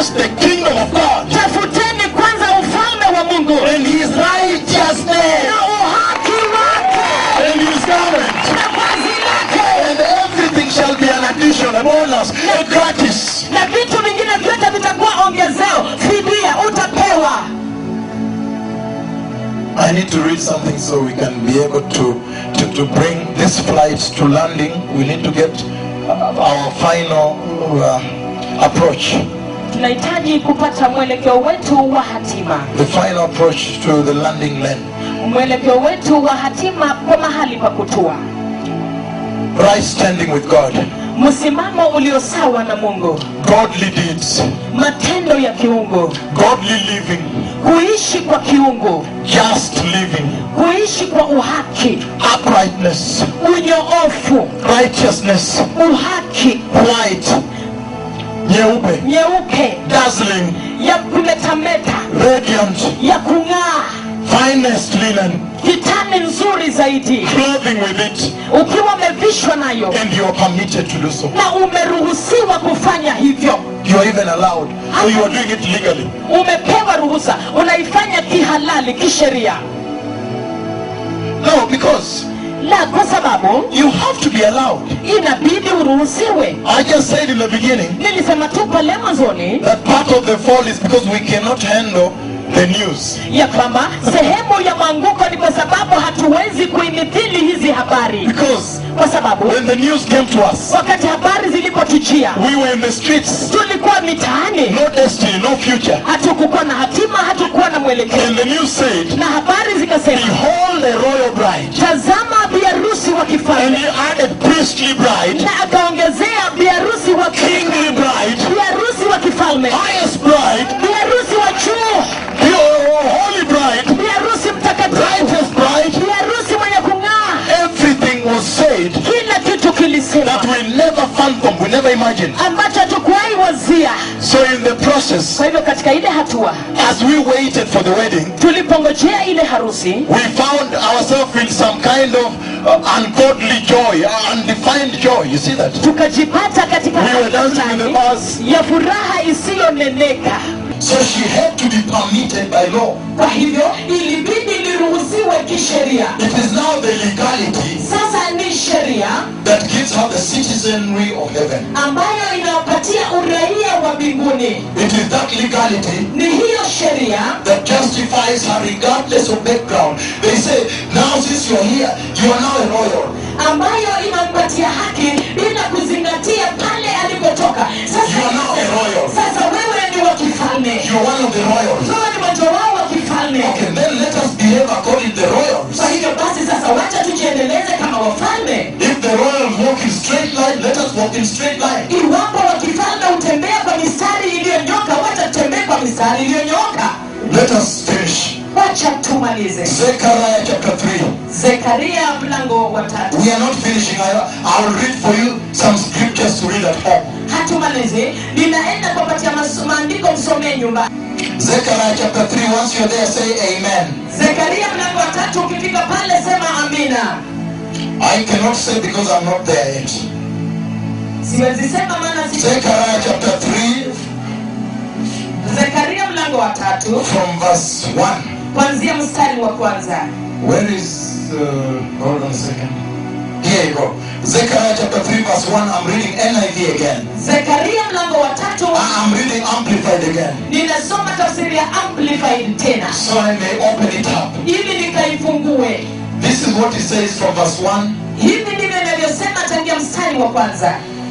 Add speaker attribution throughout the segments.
Speaker 1: first the kingdom of God
Speaker 2: tafuteni kwanza ufalme wa mungu
Speaker 1: and his righteousness
Speaker 2: na uhaki wake
Speaker 1: and his government.
Speaker 2: na vazi lake
Speaker 1: And everything shall be an addition, a bonus, a gratis.
Speaker 2: na vitu vingine vyote vitakuwa ongezeo fidia utapewa
Speaker 1: I need to read something so we can be able to, to, to bring this flight to landing. We need to get uh, our final uh, approach,
Speaker 2: tunahitaji kupata mwelekeo wetu wa hatima
Speaker 1: the final approach to the landing lane.
Speaker 2: mwelekeo wetu wa hatima kwa mahali pa kutua
Speaker 1: Right standing with God,
Speaker 2: msimamo ulio sawa na mungu
Speaker 1: godly deeds,
Speaker 2: matendo ya kiungu
Speaker 1: godly living,
Speaker 2: kuishi kwa kiungu
Speaker 1: just living,
Speaker 2: kuishi kwa uhaki
Speaker 1: uprightness,
Speaker 2: unyoofu
Speaker 1: righteousness,
Speaker 2: uhaki
Speaker 1: white, nyeupe,
Speaker 2: nyeupe
Speaker 1: dazzling,
Speaker 2: ya kumetameta
Speaker 1: radiant,
Speaker 2: ya kung'aa
Speaker 1: finest linen,
Speaker 2: kitani nzuri zaidi
Speaker 1: clothing with it,
Speaker 2: ukiwa umevishwa nayo
Speaker 1: and you are permitted to do so.
Speaker 2: na umeruhusiwa kufanya hivyo
Speaker 1: You are even allowed. So you are doing it legally.
Speaker 2: umepewa ruhusa unaifanya kihalali kisheria
Speaker 1: No, because
Speaker 2: la kwa sababu
Speaker 1: you have to be allowed.
Speaker 2: inabidi uruhusiwe
Speaker 1: I just said in the beginning
Speaker 2: nilisema tu pale mwanzoni
Speaker 1: that part of the fall is because we cannot handle the news.
Speaker 2: ya kwamba sehemu ya mwanguko ni kwa sababu hatuwezi kuimithili hizi habari
Speaker 1: Because
Speaker 2: kwa sababu
Speaker 1: when the news came to us,
Speaker 2: wakati habari zilipotujia
Speaker 1: we were in the streets.
Speaker 2: tulikuwa mitaani
Speaker 1: No destiny, no future.
Speaker 2: hatukukuwa na hatima hatukuwa na mwelekeo
Speaker 1: And the news said,
Speaker 2: na habari zikasema
Speaker 1: Behold a royal bride.
Speaker 2: tazama biharusi wa
Speaker 1: And
Speaker 2: kifalme
Speaker 1: he added priestly bride,
Speaker 2: na akaongezea biharusi wa
Speaker 1: kingly bride,
Speaker 2: biharusi wa kifalme
Speaker 1: highest bride,
Speaker 2: biharusi wa juu
Speaker 1: pure holy bride,
Speaker 2: biharusi mtakatifu
Speaker 1: brightest bride.
Speaker 2: biharusi mwenye kung'aa
Speaker 1: Everything was said
Speaker 2: kila kitu kilisema
Speaker 1: that we never fathomed, we never imagined.
Speaker 2: ambacho hatukuwahi wazia
Speaker 1: So in the process,
Speaker 2: kwa hivyo katika ile hatua
Speaker 1: as we waited for the wedding,
Speaker 2: tulipongojea ile harusi
Speaker 1: we found ourselves in some kind of uh, ungodly joy, uh, undefined joy. You see that?
Speaker 2: tukajipata katika
Speaker 1: We were
Speaker 2: hali
Speaker 1: dancing in the
Speaker 2: fulani
Speaker 1: bars.
Speaker 2: ya furaha isiyoneneka
Speaker 1: So she had to be permitted by law.
Speaker 2: kwa hivyo ilibidi liruhusiwe kisheria
Speaker 1: It is now the legality
Speaker 2: sasa ni sheria
Speaker 1: that gives her the citizenry of heaven.
Speaker 2: ambayo inawapatia uraia wa mbinguni
Speaker 1: It is that legality
Speaker 2: ni hiyo sheria
Speaker 1: that justifies her regardless of background. They say, now since you're here, you are now a royal.
Speaker 2: ambayo inampatia haki bila kuzingatia pale alikotoka
Speaker 1: You
Speaker 2: sasa,
Speaker 1: are now a royal.
Speaker 2: sasa wewe ni wa kifalme
Speaker 1: You are one of the royals.
Speaker 2: wewe ni mmoja wao wa kifalme
Speaker 1: Okay, then let us behave according to the royals.
Speaker 2: kwa hivyo basi sasa wacha tujiendeleze kama wafalme
Speaker 1: If the royals walk in straight line, let us walk in straight line.
Speaker 2: iwapo wa kifalme hutembea kwa mistari iliyonyoka wacha tutembee kwa mistari iliyonyoka
Speaker 1: Let us finish.
Speaker 2: wacha tumalize
Speaker 1: Zechariah chapter 3.
Speaker 2: zekaria mlango wa tatu
Speaker 1: We are not finishing. I, I will read for you some scriptures to read at home.
Speaker 2: hatumalizi ninaenda kuwapatia maso- maandiko msomee nyumba
Speaker 1: Zechariah chapter 3. Once you're there, say amen.
Speaker 2: zekaria mlango wa tatu ukifika pale sema amina
Speaker 1: I cannot say because I'm not there yet.
Speaker 2: siwezi sema maana si
Speaker 1: Zechariah chapter 3
Speaker 2: zekaria mlango wa tatu
Speaker 1: from verse 1.
Speaker 2: kuanzia mstari wa kwanza
Speaker 1: Where is, uh, hold on a second. Here you go. Zechariah chapter 3 verse 1. I'm reading NIV again.
Speaker 2: zekaria mlango wa tatu
Speaker 1: I- I'm reading Amplified again.
Speaker 2: ninasoma tafsiri ya amplified tena
Speaker 1: So I may open it up.
Speaker 2: ili nikaifungue
Speaker 1: This is what it says from verse 1.
Speaker 2: hivi ndivyo inavyosema tangia mstari wa kwanza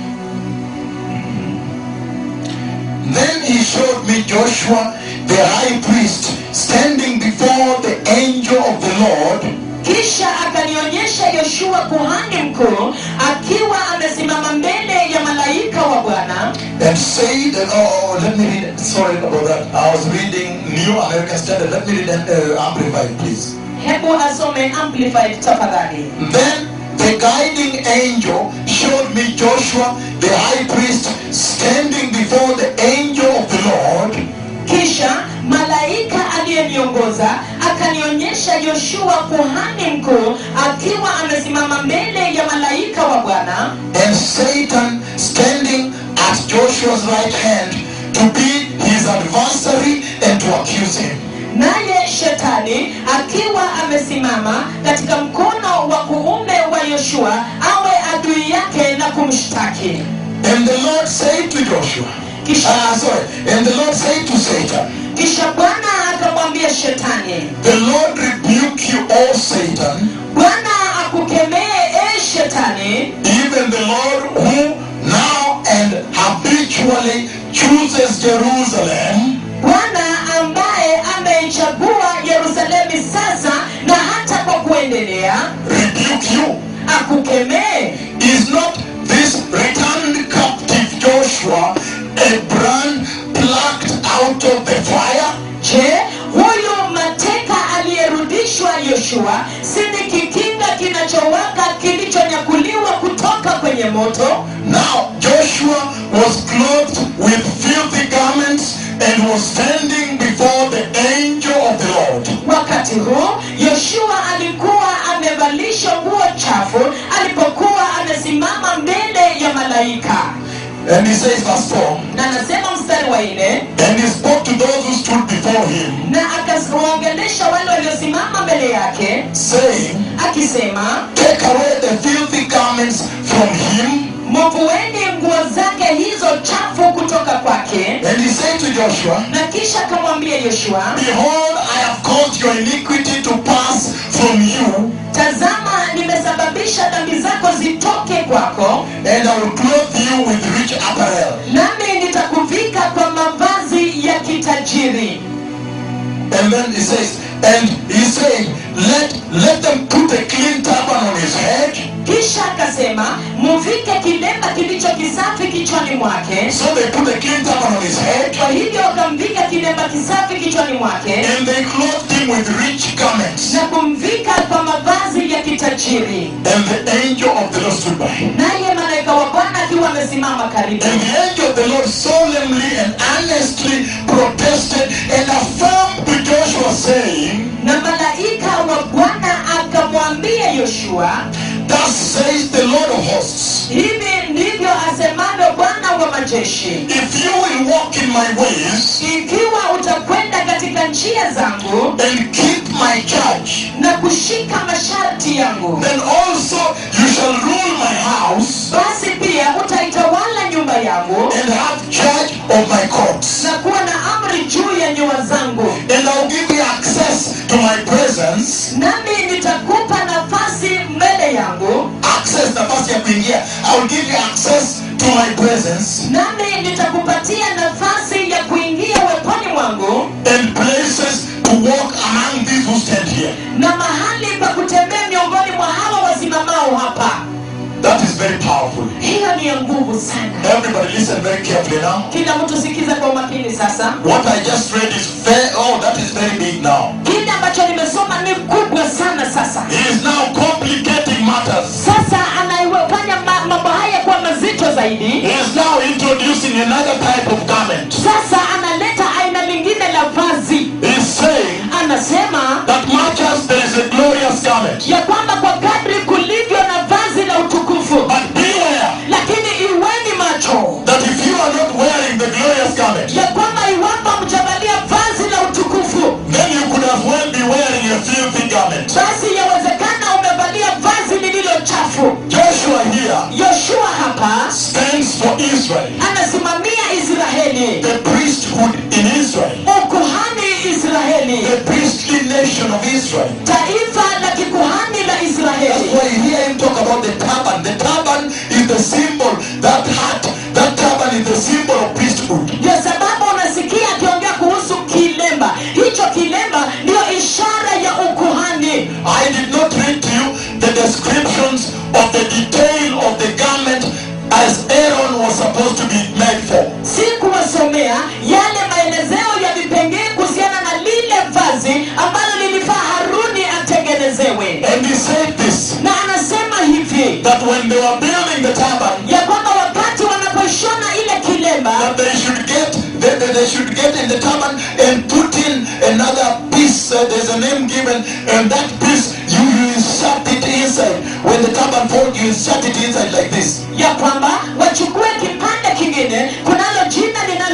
Speaker 1: Then he showed me Joshua the high priest standing before the angel of the Lord
Speaker 2: kisha akanionyesha yoshua kuhani mkuu akiwa amesimama mbele ya malaika wa bwana
Speaker 1: and said, oh, let me read, sorry about that. I was reading New American Standard. Let me read uh, Amplified, please.
Speaker 2: hebu asome amplified tafadhali
Speaker 1: Then the guiding angel showed me Joshua the high priest standing before the angel of the Lord
Speaker 2: kisha malaika aliyeniongoza akanionyesha yoshua kuhani mkuu akiwa amesimama mbele ya malaika wa bwana
Speaker 1: and Satan standing at Joshua's right hand to be his adversary and to accuse him.
Speaker 2: naye shetani akiwa amesimama katika mkono wa kuume wa yoshua awe adui yake na kumshtaki
Speaker 1: And the Lord said to Joshua,
Speaker 2: Kisha-
Speaker 1: ah, sorry, and the Lord said to Satan,
Speaker 2: kisha bwana akamwambia shetani
Speaker 1: The Lord rebuke you, O Satan,
Speaker 2: bwana akukemee e shetani
Speaker 1: even the Lord who now and habitually chooses Jerusalem
Speaker 2: bwana ambaye ameichagua yerusalemi sasa na hata kwa kuendelea
Speaker 1: rebuke you.
Speaker 2: akukemee
Speaker 1: Is not this returned captive Joshua a brand plucked out of the fire?
Speaker 2: je huyu mateka aliyerudishwa yoshua si ni kikinga kinachowaka kilichonyakuliwa kutoka kwenye moto
Speaker 1: Now Joshua was clothed with filthy garments and was standing before the angel of the Lord.
Speaker 2: wakati huu yoshua alikuwa amevalishwa nguo chafu alipokuwa amesimama mbele ya malaika
Speaker 1: And he says, verse 4,
Speaker 2: na anasema mstari wa nne
Speaker 1: and he spoke to those who stood before him,
Speaker 2: na akawaongelesha wale waliosimama mbele yake
Speaker 1: saying,
Speaker 2: akisema
Speaker 1: Take away the filthy garments from him.
Speaker 2: mvueni nguo zake hizo chafu kutoka kwake
Speaker 1: And he said to Joshua,
Speaker 2: na kisha akamwambia yoshua
Speaker 1: Behold, I have caused your iniquity to pass from you,
Speaker 2: tazama nimesababisha dhambi zako zitoke kwako
Speaker 1: and I will clothe you with rich apparel.
Speaker 2: nami nitakuvika kwa mavazi ya kitajiri
Speaker 1: And then he says, and he's saying, let let them put a clean turban on his head.
Speaker 2: kisha akasema muvike kilemba kilicho kisafi kichwani mwake
Speaker 1: So they put a clean turban on his head,
Speaker 2: kwa hivyo wakamvika kilemba kisafi kichwani mwake
Speaker 1: and they clothed him with rich garments.
Speaker 2: na kumvika kwa mavazi ya kitajiri
Speaker 1: And the angel of the Lord stood by.
Speaker 2: naye malaika wa bwana akiwa amesimama karibu
Speaker 1: And the angel of the Lord solemnly and earnestly protested and affirmed to Joshua, saying,
Speaker 2: na malaika wa bwana akamwambia yoshua
Speaker 1: Thus says the Lord of hosts,
Speaker 2: hivi ndivyo asemavyo bwana wa majeshi
Speaker 1: if you will walk in my ways
Speaker 2: ikiwa utakwenda katika njia zangu
Speaker 1: and keep my charge,
Speaker 2: na kushika masharti yangu
Speaker 1: then also you shall rule my house
Speaker 2: basi pia utaitawala nyumba yangu
Speaker 1: and have charge of my courts.
Speaker 2: na kuwa na amri juu ya nyua zangu
Speaker 1: And I'll give you access to my presence.
Speaker 2: nami nitakupa nafasi mbele yangu
Speaker 1: Access nafasi ya kuingia. I will give you access to my presence
Speaker 2: nami nitakupatia nafasi ya kuingia weponi mwangu
Speaker 1: and places to walk among these who stand here.
Speaker 2: na mahali pa kutembea miongoni mwa hawa wasimamao hapa
Speaker 1: That is very powerful.
Speaker 2: hiyo ni ya nguvu sana
Speaker 1: Everybody listen very carefully now.
Speaker 2: kila mtu sikiza kwa umakini sasa
Speaker 1: What I just read is very, oh, that is very big now.
Speaker 2: kile ambacho nimesoma ni kubwa sana sasa
Speaker 1: He is now complicating matters.
Speaker 2: sasa anayefanya ma- mambo haya kuwa mazito zaidi
Speaker 1: He is now introducing another type of garment.
Speaker 2: sasa analeta aina lingine la vazi
Speaker 1: He is saying
Speaker 2: anasema
Speaker 1: that much as there is a glorious garment,
Speaker 2: ya kwamba kwa kadri kulivyo na vazi la utukufu
Speaker 1: but beware
Speaker 2: lakini iweni macho
Speaker 1: that if you are not wearing the glorious garment,
Speaker 2: ya kwamba iwapo mjavalia vazi la utukufu
Speaker 1: then you could as well be wearing a filthy garment.
Speaker 2: basi yawezekana umevalia vazi lililo chafu
Speaker 1: Joshua here
Speaker 2: yoshua hapa
Speaker 1: stands for Israel,
Speaker 2: anasimamia israeli
Speaker 1: the priesthood in Israel,
Speaker 2: ukuhani israeli
Speaker 1: the priestly nation of Israel.
Speaker 2: taifa la kikuhani la
Speaker 1: That's
Speaker 2: israeli
Speaker 1: why you hear him talk about the turban. The turban is the symbol, that hat, that turban is the symbol of priesthood.
Speaker 2: ndio sababu unasikia akiongea kuhusu kilemba hicho kilemba ndio ishara ya ukuhani
Speaker 1: I did not read to you the descriptions of the detail of the garment as Aaron was supposed to be made for.
Speaker 2: si kuwasomea yale maelezeo ya vipengee kuhusiana na lile vazi ambalo lilifaa haruni atengenezewe
Speaker 1: And he said this
Speaker 2: na anasema hivi
Speaker 1: that when they were building the turban,
Speaker 2: ya kwamba wakati wanapoishona ile kilemba
Speaker 1: that they should get that that they should get in the turban and put in another piece. Uh, there's a name given, and that piece you, you insert it inside. When the turban folds, you insert it inside like this.
Speaker 2: ya kwamba wachukue kipande kingine kunalo jina linalopewa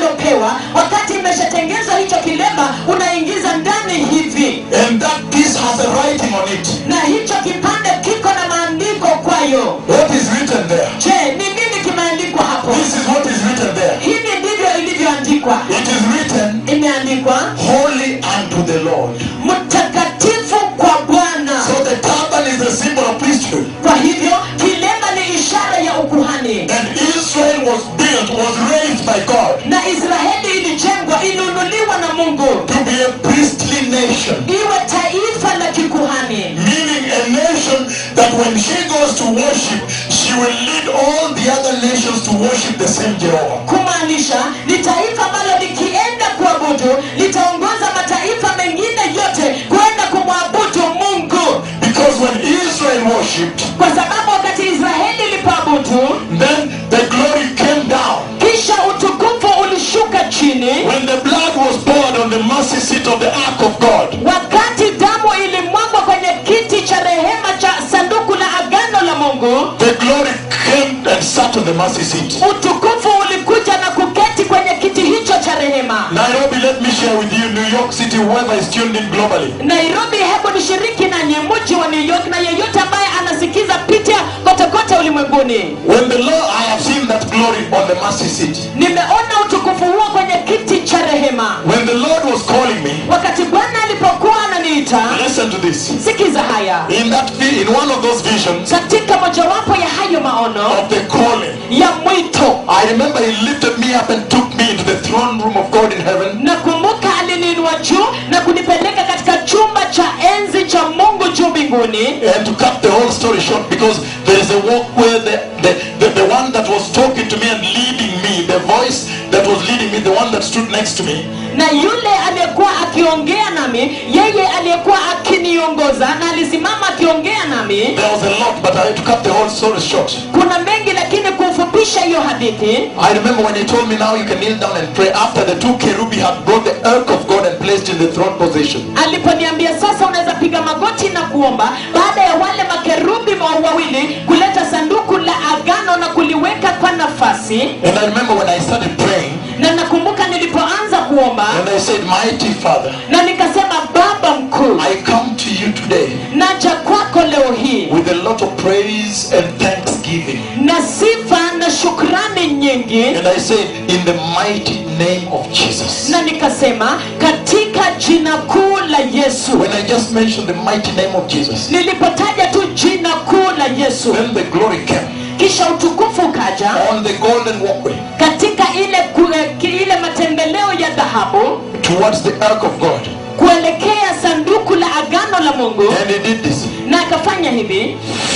Speaker 2: kuondolewa wakati imeshatengezwa hicho kilemba unaingiza ndani hivi
Speaker 1: and that piece has a writing on it.
Speaker 2: na hicho kipande kiko na maandiko kwayo
Speaker 1: What is written there?
Speaker 2: je ni nini kimeandikwa hapo
Speaker 1: This is what is written there.
Speaker 2: hivi ndivyo ilivyoandikwa
Speaker 1: It is written,
Speaker 2: imeandikwa
Speaker 1: Holy unto the Lord.
Speaker 2: mtakatifu kwa bwana
Speaker 1: So the turban is a symbol of priesthood.
Speaker 2: kwa hivyo kilemba ni ishara ya ukuhani
Speaker 1: And Israel was built, was raised by God
Speaker 2: na israeli ilijengwa ilinunuliwa na mungu
Speaker 1: to be a priestly nation.
Speaker 2: iwe taifa la kikuhani
Speaker 1: Meaning a nation that when she goes to worship, she will lead all the other nations to worship the same Jehovah.
Speaker 2: kumaanisha ni taifa ambalo likienda kuabudu litaongoza mataifa mengine yote kwenda kumwabudu mungu
Speaker 1: Because when Israel worshipped,
Speaker 2: kwa sababu wakati israeli ilipoabudu
Speaker 1: then the glory came down.
Speaker 2: kisha utukufu ulishuka chini
Speaker 1: When the blood was poured on the mercy seat of the ark of God,
Speaker 2: wakati damu ilimwagwa kwenye kiti cha rehema cha sanduku la agano la mungu
Speaker 1: the glory came and sat on the mercy seat.
Speaker 2: utukufu ulikuja na kuketi kwenye kiti hicho cha rehema
Speaker 1: Nairobi, let me share with you New York City, whoever is tuned in globally.
Speaker 2: nairobi hebu nishiriki nanyi mji wa new york na yeyote ambaye anasikiza pitia kote kote ulimwenguni
Speaker 1: When the Lord, I have seen that glory on the mercy seat.
Speaker 2: nimeona utukufu huo kwenye kiti cha rehema
Speaker 1: When the Lord was calling me,
Speaker 2: wakati bwana alipokuwa ananiita
Speaker 1: listen to this.
Speaker 2: sikiza haya
Speaker 1: In that, vi- in one of those visions
Speaker 2: katika mojawapo ya hayo maono
Speaker 1: of the calling,
Speaker 2: ya mwito
Speaker 1: I remember He lifted me up and took me into the throne room of God in heaven.
Speaker 2: nakumbuka aliniinua juu na kunipeleka katika chumba cha enzi cha mungu juu mbinguni
Speaker 1: And to cut the whole story short, because there is a walk where the, the, the, the one that was talking to me and leading me, the voice that was leading me, the one that stood next to me,
Speaker 2: na yule aliyekuwa akiongea nami yeye aliyekuwa akiniongoza na alisimama akiongea nami
Speaker 1: there was a lot, but I had to cut the whole story short.
Speaker 2: kuna mengi lakini kufupisha hiyo hadithi
Speaker 1: I remember when he told me now you can kneel down and pray after the two kerubi had brought the ark of God and placed in the throne position.
Speaker 2: aliponiambia sasa unaweza piga magoti na kuomba baada ya wale makerubi wa- wawili kuleta sanduku la agano na kuliweka kwa nafasi
Speaker 1: And I remember when I started praying,
Speaker 2: na nakumbuka nilipoanza kuomba
Speaker 1: and I said, Mighty Father,
Speaker 2: na nikasema baba mkuu
Speaker 1: I come to you today
Speaker 2: naja kwako leo hii
Speaker 1: with a lot of praise and thanksgiving.
Speaker 2: na sifa na shukrani nyingi
Speaker 1: And I said, In the mighty name of Jesus.
Speaker 2: na nikasema katika jina kuu la yesu
Speaker 1: When I just mentioned the mighty name of Jesus,
Speaker 2: nilipotaja tu jina kuu la yesu
Speaker 1: then the glory came
Speaker 2: kisha utukufu ukaja
Speaker 1: on the golden walkway
Speaker 2: katika ile ku- eh, ki- ile matembeleo ya dhahabu
Speaker 1: towards the ark of God.
Speaker 2: kuelekea sanduku la agano la mungu
Speaker 1: And he did this
Speaker 2: na akafanya hivi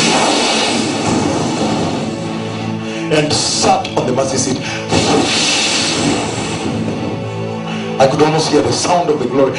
Speaker 1: and sat on the mercy seat. I could almost hear the sound of the glory.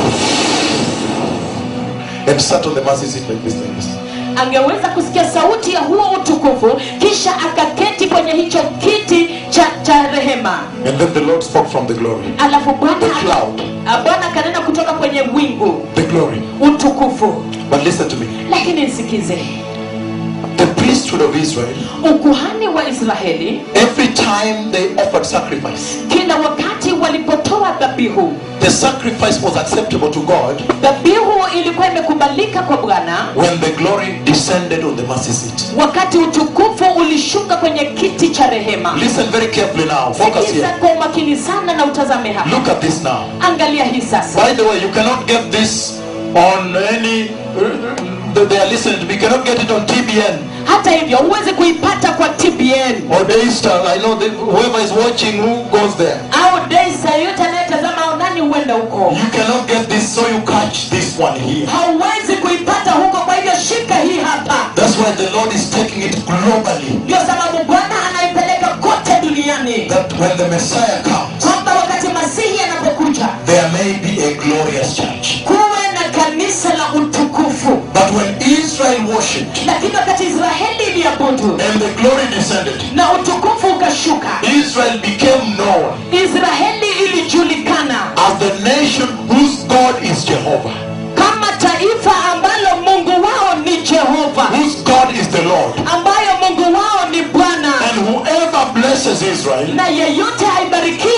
Speaker 1: And sat on the mercy seat like this, like this.
Speaker 2: angeweza kusikia sauti ya huo utukufu kisha akaketi kwenye hicho kiti cha, cha rehema
Speaker 1: And then the Lord spoke from the glory.
Speaker 2: alafu bwana
Speaker 1: The cloud.
Speaker 2: Ah, bwana akanena kutoka kwenye wingu
Speaker 1: The glory.
Speaker 2: utukufu
Speaker 1: But listen to me.
Speaker 2: lakini nsikize
Speaker 1: The priesthood of Israel,
Speaker 2: ukuhani wa israeli
Speaker 1: every time they offered sacrifice,
Speaker 2: kila wakati walipotoa dhabihu
Speaker 1: the sacrifice was acceptable to God
Speaker 2: dhabihu ilikuwa imekubalika kwa bwana
Speaker 1: when the glory descended on the mercy seat.
Speaker 2: wakati utukufu ulishuka kwenye kiti cha rehema
Speaker 1: Listen very carefully now. Focus
Speaker 2: sikiza
Speaker 1: here.
Speaker 2: kwa umakini sana na utazame hapa
Speaker 1: Look at this now.
Speaker 2: angalia hii sasa
Speaker 1: By the way, you cannot get this on any. They they are listening to me. You cannot get it on TBN
Speaker 2: hata hivyo huwezi kuipata kwa tbn
Speaker 1: or Daystar. I know that whoever is watching, who goes there.
Speaker 2: au daisa yoyote anayetazama au nani huenda huko
Speaker 1: You cannot get this, so you catch this one here.
Speaker 2: hauwezi kuipata huko kwa hivyo shika hii hapa
Speaker 1: That's why the Lord is taking it globally.
Speaker 2: ndio sababu bwana anaipeleka kote duniani
Speaker 1: That when the Messiah comes,
Speaker 2: kwamba wakati masihi anapokuja
Speaker 1: there may be a glorious church.
Speaker 2: kuwe na kanisa la utukufu
Speaker 1: But when Israel worshipped
Speaker 2: lakini wakati israeli iliabudu
Speaker 1: and the glory descended,
Speaker 2: na utukufu ukashuka
Speaker 1: Israel became known
Speaker 2: israeli ilijulikana
Speaker 1: as the nation whose God is Jehovah,
Speaker 2: kama taifa ambalo mungu wao ni jehova
Speaker 1: whose God is the Lord.
Speaker 2: ambayo mungu wao ni bwana
Speaker 1: And whoever blesses Israel
Speaker 2: na yeyote haibarikie israeli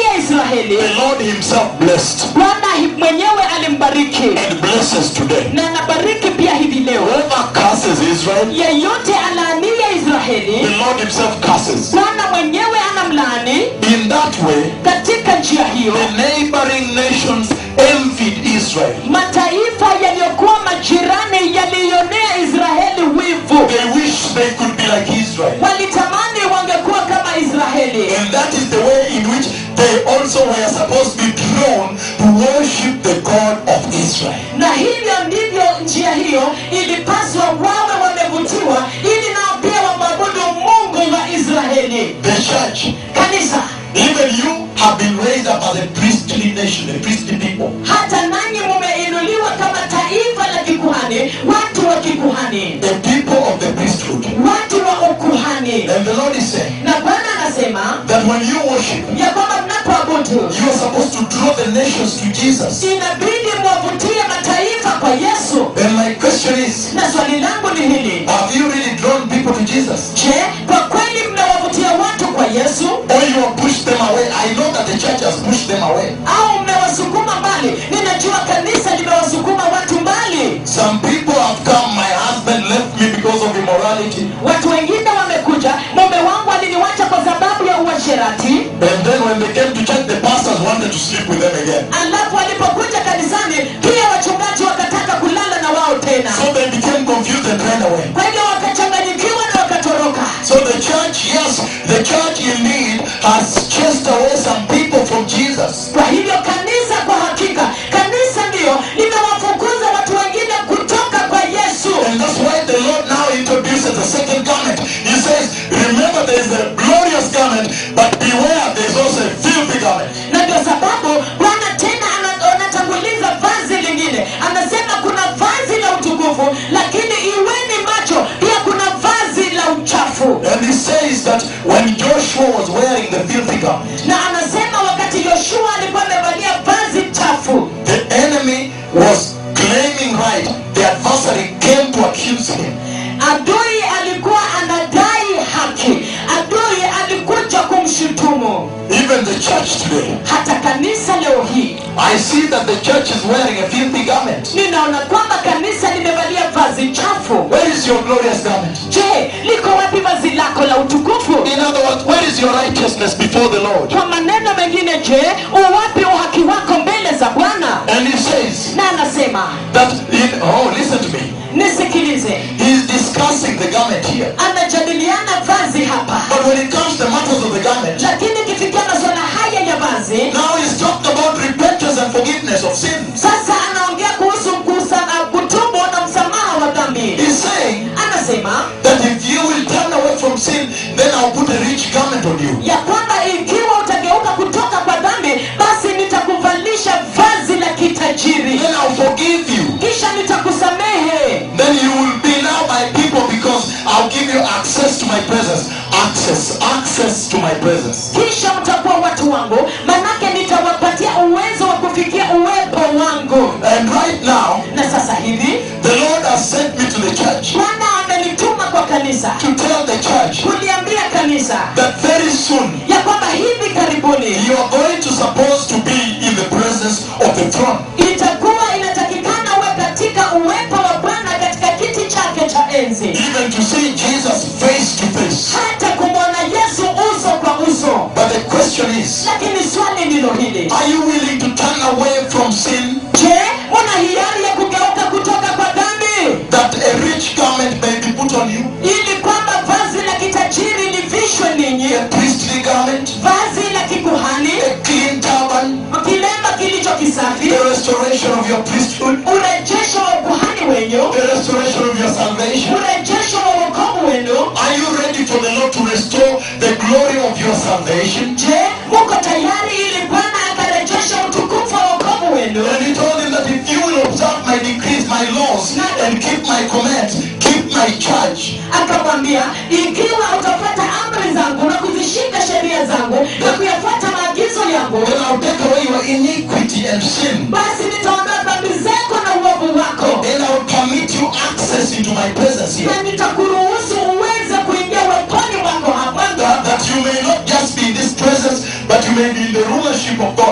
Speaker 2: israeli
Speaker 1: the Lord Himself blessed
Speaker 2: bwana hi- mwenyewe alimbariki
Speaker 1: and blesses today.
Speaker 2: na anabariki pia hivi leo
Speaker 1: Whoever curses Israel,
Speaker 2: yeyote alaanie
Speaker 1: the
Speaker 2: israeli
Speaker 1: Lord Himself curses.
Speaker 2: bwana mwenyewe anamlaani
Speaker 1: In that way,
Speaker 2: katika njia hiyo
Speaker 1: the neighboring nations envied Israel.
Speaker 2: mataifa yaliyokuwa majirani yaliionea israeli wivu
Speaker 1: They wish they could be like Israel.
Speaker 2: walitamani wangekuwa kama israeli
Speaker 1: And that is the way in which they also were supposed to be drawn to worship the God of Israel.
Speaker 2: na hivyo ndivyo njia hiyo ilipaswa wawe wamevutiwa ili nao pia wamwabudu mungu wa israeli
Speaker 1: The church,
Speaker 2: kanisa
Speaker 1: even you have been raised up as a priestly nation, a priestly people.
Speaker 2: hata nanyi mumeinuliwa kama taifa la kikuhani watu wa kikuhani
Speaker 1: The people of the priesthood.
Speaker 2: watu wa ukuhani
Speaker 1: And the Lord is saying
Speaker 2: na bwana anasema
Speaker 1: that when you worship,
Speaker 2: ya kwamba mnapoabudu
Speaker 1: you are supposed to draw the nations to Jesus.
Speaker 2: inabidi mwavutie mataifa kwa yesu
Speaker 1: And my question is,
Speaker 2: na swali langu ni hili
Speaker 1: have you really drawn people to Jesus?
Speaker 2: je kwa kweli mnawavutia watu kwa yesu
Speaker 1: Or you have pushed them away? I know that the church has pushed them away.
Speaker 2: au mmewasukuma mbali ninajua kanisa limewasukuma watu mbali
Speaker 1: Some people have come, my husband left me because of immorality.
Speaker 2: watu wengine wamekuja mume wangu aliniwacha kwa sababu ya uasherati
Speaker 1: And then when they came to church, the pastors wanted to sleep with them again.
Speaker 2: alafu walipokuja kanisani pia wachungaji wakataka kulala na wao tena
Speaker 1: So they became confused and ran away.
Speaker 2: kwa hivyo wakachanganyikiwa na wakatoroka
Speaker 1: So the church, yes, the church indeed has chased away some people from Jesus.
Speaker 2: kwa hivyo kanisa kwa hakika kanisa ndiyo limewafukuza watu wengine kutoka kwa yesu
Speaker 1: And that's why the Lord now introduces the second garment. He says, remember there is a glorious garment, but beware there is also a filthy garment.
Speaker 2: na ndio sababu bwana tena ana- anatanguliza vazi lingine anasema kuna vazi la utukufu lakini iweni macho pia kuna vazi la uchafu
Speaker 1: And he says that when Joshua was wearing the filthy garment,
Speaker 2: na anasema wakati yoshua alikuwa amevalia vazi chafu
Speaker 1: the enemy was claiming right. The adversary came to accuse him.
Speaker 2: adui alikuwa anadai haki adui alikuja kumshutumu
Speaker 1: Even the church today.
Speaker 2: hata kanisa leo hii
Speaker 1: I see that the church is wearing a filthy garment.
Speaker 2: ninaona kwamba kanisa limevalia vazi chafu
Speaker 1: Where is your glorious garment?
Speaker 2: je liko wapi vazi lako la utukufu
Speaker 1: In other words, where is your righteousness before the Lord?
Speaker 2: kwa maneno mengine je uwapi uhaki wako mbele za bwana
Speaker 1: And he says
Speaker 2: na anasema
Speaker 1: that in oh listen to me.
Speaker 2: nisikilize
Speaker 1: He's discussing the garment here.
Speaker 2: anajadiliana vazi hapa
Speaker 1: But when it comes to the matters of the garment,
Speaker 2: lakini ikifikia masuala haya ya vazi
Speaker 1: now he's talking about repentance and forgiveness of sin.
Speaker 2: sasa anaongea kuhusu kusa- kutubu na msamaha wa dhambi
Speaker 1: He's saying
Speaker 2: anasema
Speaker 1: that if you will turn away from sin, then I'll put a rich garment on you.
Speaker 2: ya kwamba ikiwa utageuka kutoka kwa dhambi basi nitakuvalisha vazi la kitajiri
Speaker 1: Then I'll forgive you.
Speaker 2: kisha nitakusamehe
Speaker 1: Then you will be now my people because I'll give you access to my presence. Access, access to my presence.
Speaker 2: kisha mtakuwa watu wangu manake nitawapatia uwezo wa kufikia uwepo wangu
Speaker 1: And right now,
Speaker 2: na sasa hivi
Speaker 1: the Lord has sent me to the church
Speaker 2: bwana amenituma kwa kanisa
Speaker 1: to tell the church
Speaker 2: kuliambia kanisa
Speaker 1: that very soon
Speaker 2: ya kwamba hivi karibuni
Speaker 1: you are going to supposed to be in the presence of the throne.
Speaker 2: itakuwa inatakikana uwe katika uwepo wa bwana katika kiti chake cha enzi
Speaker 1: Even to see Jesus face to face.
Speaker 2: hata kumwona yesu uso kwa uso
Speaker 1: But the question is,
Speaker 2: lakini swali ndilo hili
Speaker 1: are you willing to turn away from sin
Speaker 2: je una hiari ya kugeuka kutoka kwa dhambi
Speaker 1: that a rich garment may be put on you?
Speaker 2: ili kwamba vazi la kitajiri livishwe ninyi
Speaker 1: A priestly garment?
Speaker 2: vazi la kikuhani
Speaker 1: A clean turban?
Speaker 2: kilemba kilicho kisafi
Speaker 1: The restoration of your priesthood?
Speaker 2: urejesho wa ukuhani wenyu
Speaker 1: The restoration of your salvation?
Speaker 2: urejesho wa wokovu wenu
Speaker 1: Are you ready for the Lord to restore the glory of your salvation?
Speaker 2: je muko tayari ili bwana akarejesha utukufu wa wokovu wenu
Speaker 1: And he told him that if you will observe my decrees, my laws, and keep my commands, keep my charge,
Speaker 2: akamwambia ikiwa utafuata amri zangu na kuzishika sheria zangu na kuyafuata maagizo yangu
Speaker 1: then I'll take away your iniquity and sin.
Speaker 2: basi nitaondoa dhambi zako na uovu wako
Speaker 1: And I'll permit you access into my presence here.
Speaker 2: na nitakuruhusu uweze kuingia uweponi wako hapa
Speaker 1: That, that you may not just be in this presence, but you may be in the rulership of God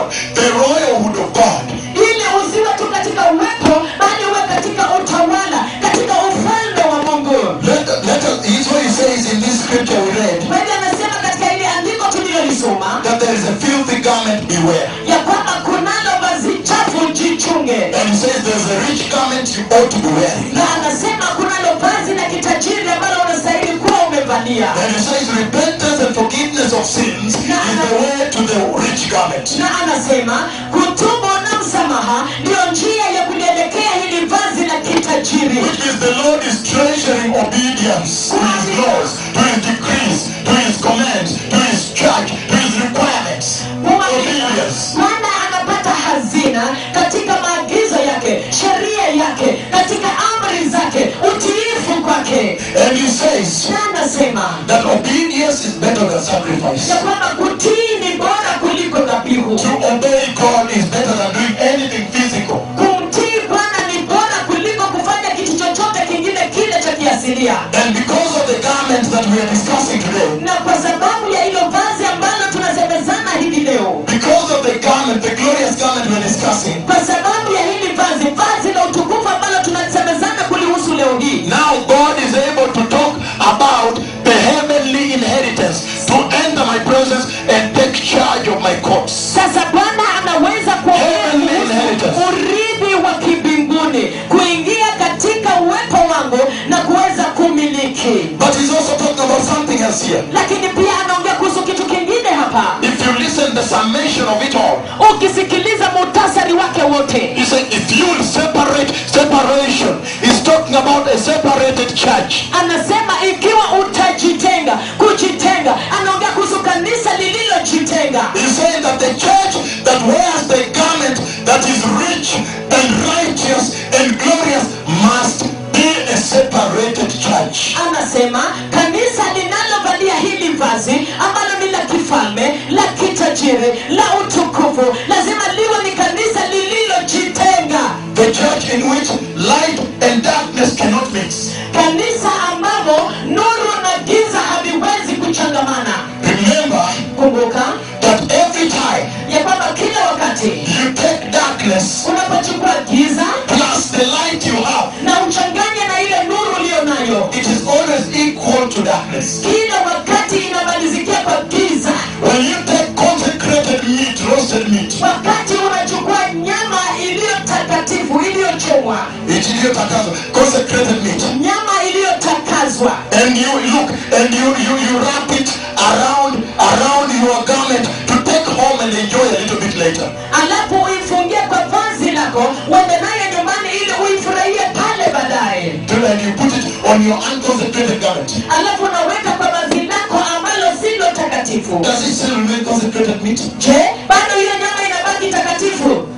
Speaker 1: beware.
Speaker 2: ya kwamba kunalo vazi chafu jichunge
Speaker 1: And he says there's a rich garment you ought to be wearing.
Speaker 2: na anasema kunalo vazi la kitajiri ambalo unastahili kuwa umevalia
Speaker 1: And he says repentance and forgiveness of sins is the way to the rich garment.
Speaker 2: na anasema kutubu na msamaha ndiyo njia ya kulielekea hili vazi la kitajiri
Speaker 1: Which is the Lord is treasuring obedience to his laws, to his decrees, to his commands, to his church, to his requirements. Obedience.
Speaker 2: bwana anapata hazina katika maagizo yake sheria yake katika amri zake utiifu kwake
Speaker 1: And he says
Speaker 2: na anasema
Speaker 1: that obedience is better than sacrifice.
Speaker 2: ya kwamba kutii ni bora kuliko dhabihu
Speaker 1: To obey God is better than doing anything physical.
Speaker 2: kumtii bwana ni bora kuliko kufanya kitu chochote kingine kile cha kiasilia
Speaker 1: And because of the garments that we are discussing today,
Speaker 2: na kwa sababu ya hilo vazi ambalo tunasemezana hivi leo
Speaker 1: because of the garment, the glorious garment we're discussing,
Speaker 2: kwa sababu ya hili vazi vazi la utukufu ambalo tunasemezana kulihusu leo hii
Speaker 1: now God is able to talk about the heavenly inheritance, to enter my presence and take charge of my courts.
Speaker 2: sasa bwana anaweza kuongea
Speaker 1: Heavenly
Speaker 2: kuhusu
Speaker 1: inheritance.
Speaker 2: urithi wa kimbinguni kuingia katika uwepo wangu na kuweza kumiliki
Speaker 1: But he's also talking about something else here.
Speaker 2: lakini pia anaongea kuhusu kitu kingine hapa
Speaker 1: If you listen the summation of it all,
Speaker 2: ukisikiliza muhtasari wake wote
Speaker 1: he said if you will separate separation, he's talking about a separated church.
Speaker 2: anasema ikiwa utajitenga kujitenga anaongea kuhusu kanisa lililojitenga
Speaker 1: He's saying that the church that wears the garment that is rich and righteous and glorious must be a separated church.
Speaker 2: anasema kanisa linalovalia hili vazi ambalo ni la kifalme la kitajiri la utukufu lazima liwe ni kanisa lililojitenga
Speaker 1: The church in which light and darkness cannot mix.
Speaker 2: kanisa ambamo nuru na giza haviwezi kuchangamana
Speaker 1: Remember
Speaker 2: kumbuka
Speaker 1: that every time
Speaker 2: ya kwamba kila wakati
Speaker 1: you take darkness
Speaker 2: unapochukua giza
Speaker 1: plus the light you have,
Speaker 2: na uchanganye na ile nuru uliyo nayo
Speaker 1: it is always equal to darkness.
Speaker 2: kila wakati inamalizikia kwa giza
Speaker 1: When you take consecrated meat, roasted meat,
Speaker 2: wakati unachukua nyama iliyo takatifu iliyochomwa
Speaker 1: it iliyotakaswa, consecrated meat,
Speaker 2: nyama iliyotakazwa
Speaker 1: and you look and you, you, you wrap it around around your garment to take home and enjoy a little bit later.
Speaker 2: alafu uifungie kwa vazi lako uende naye nyumbani ili uifurahie pale baadaye
Speaker 1: To- And you put it on your unconsecrated garment.
Speaker 2: alafu unaweka kwa vazi lako ambalo silo takatifu
Speaker 1: Does it still remain consecrated meat?
Speaker 2: je bado hiyo nyama inabaki takatifu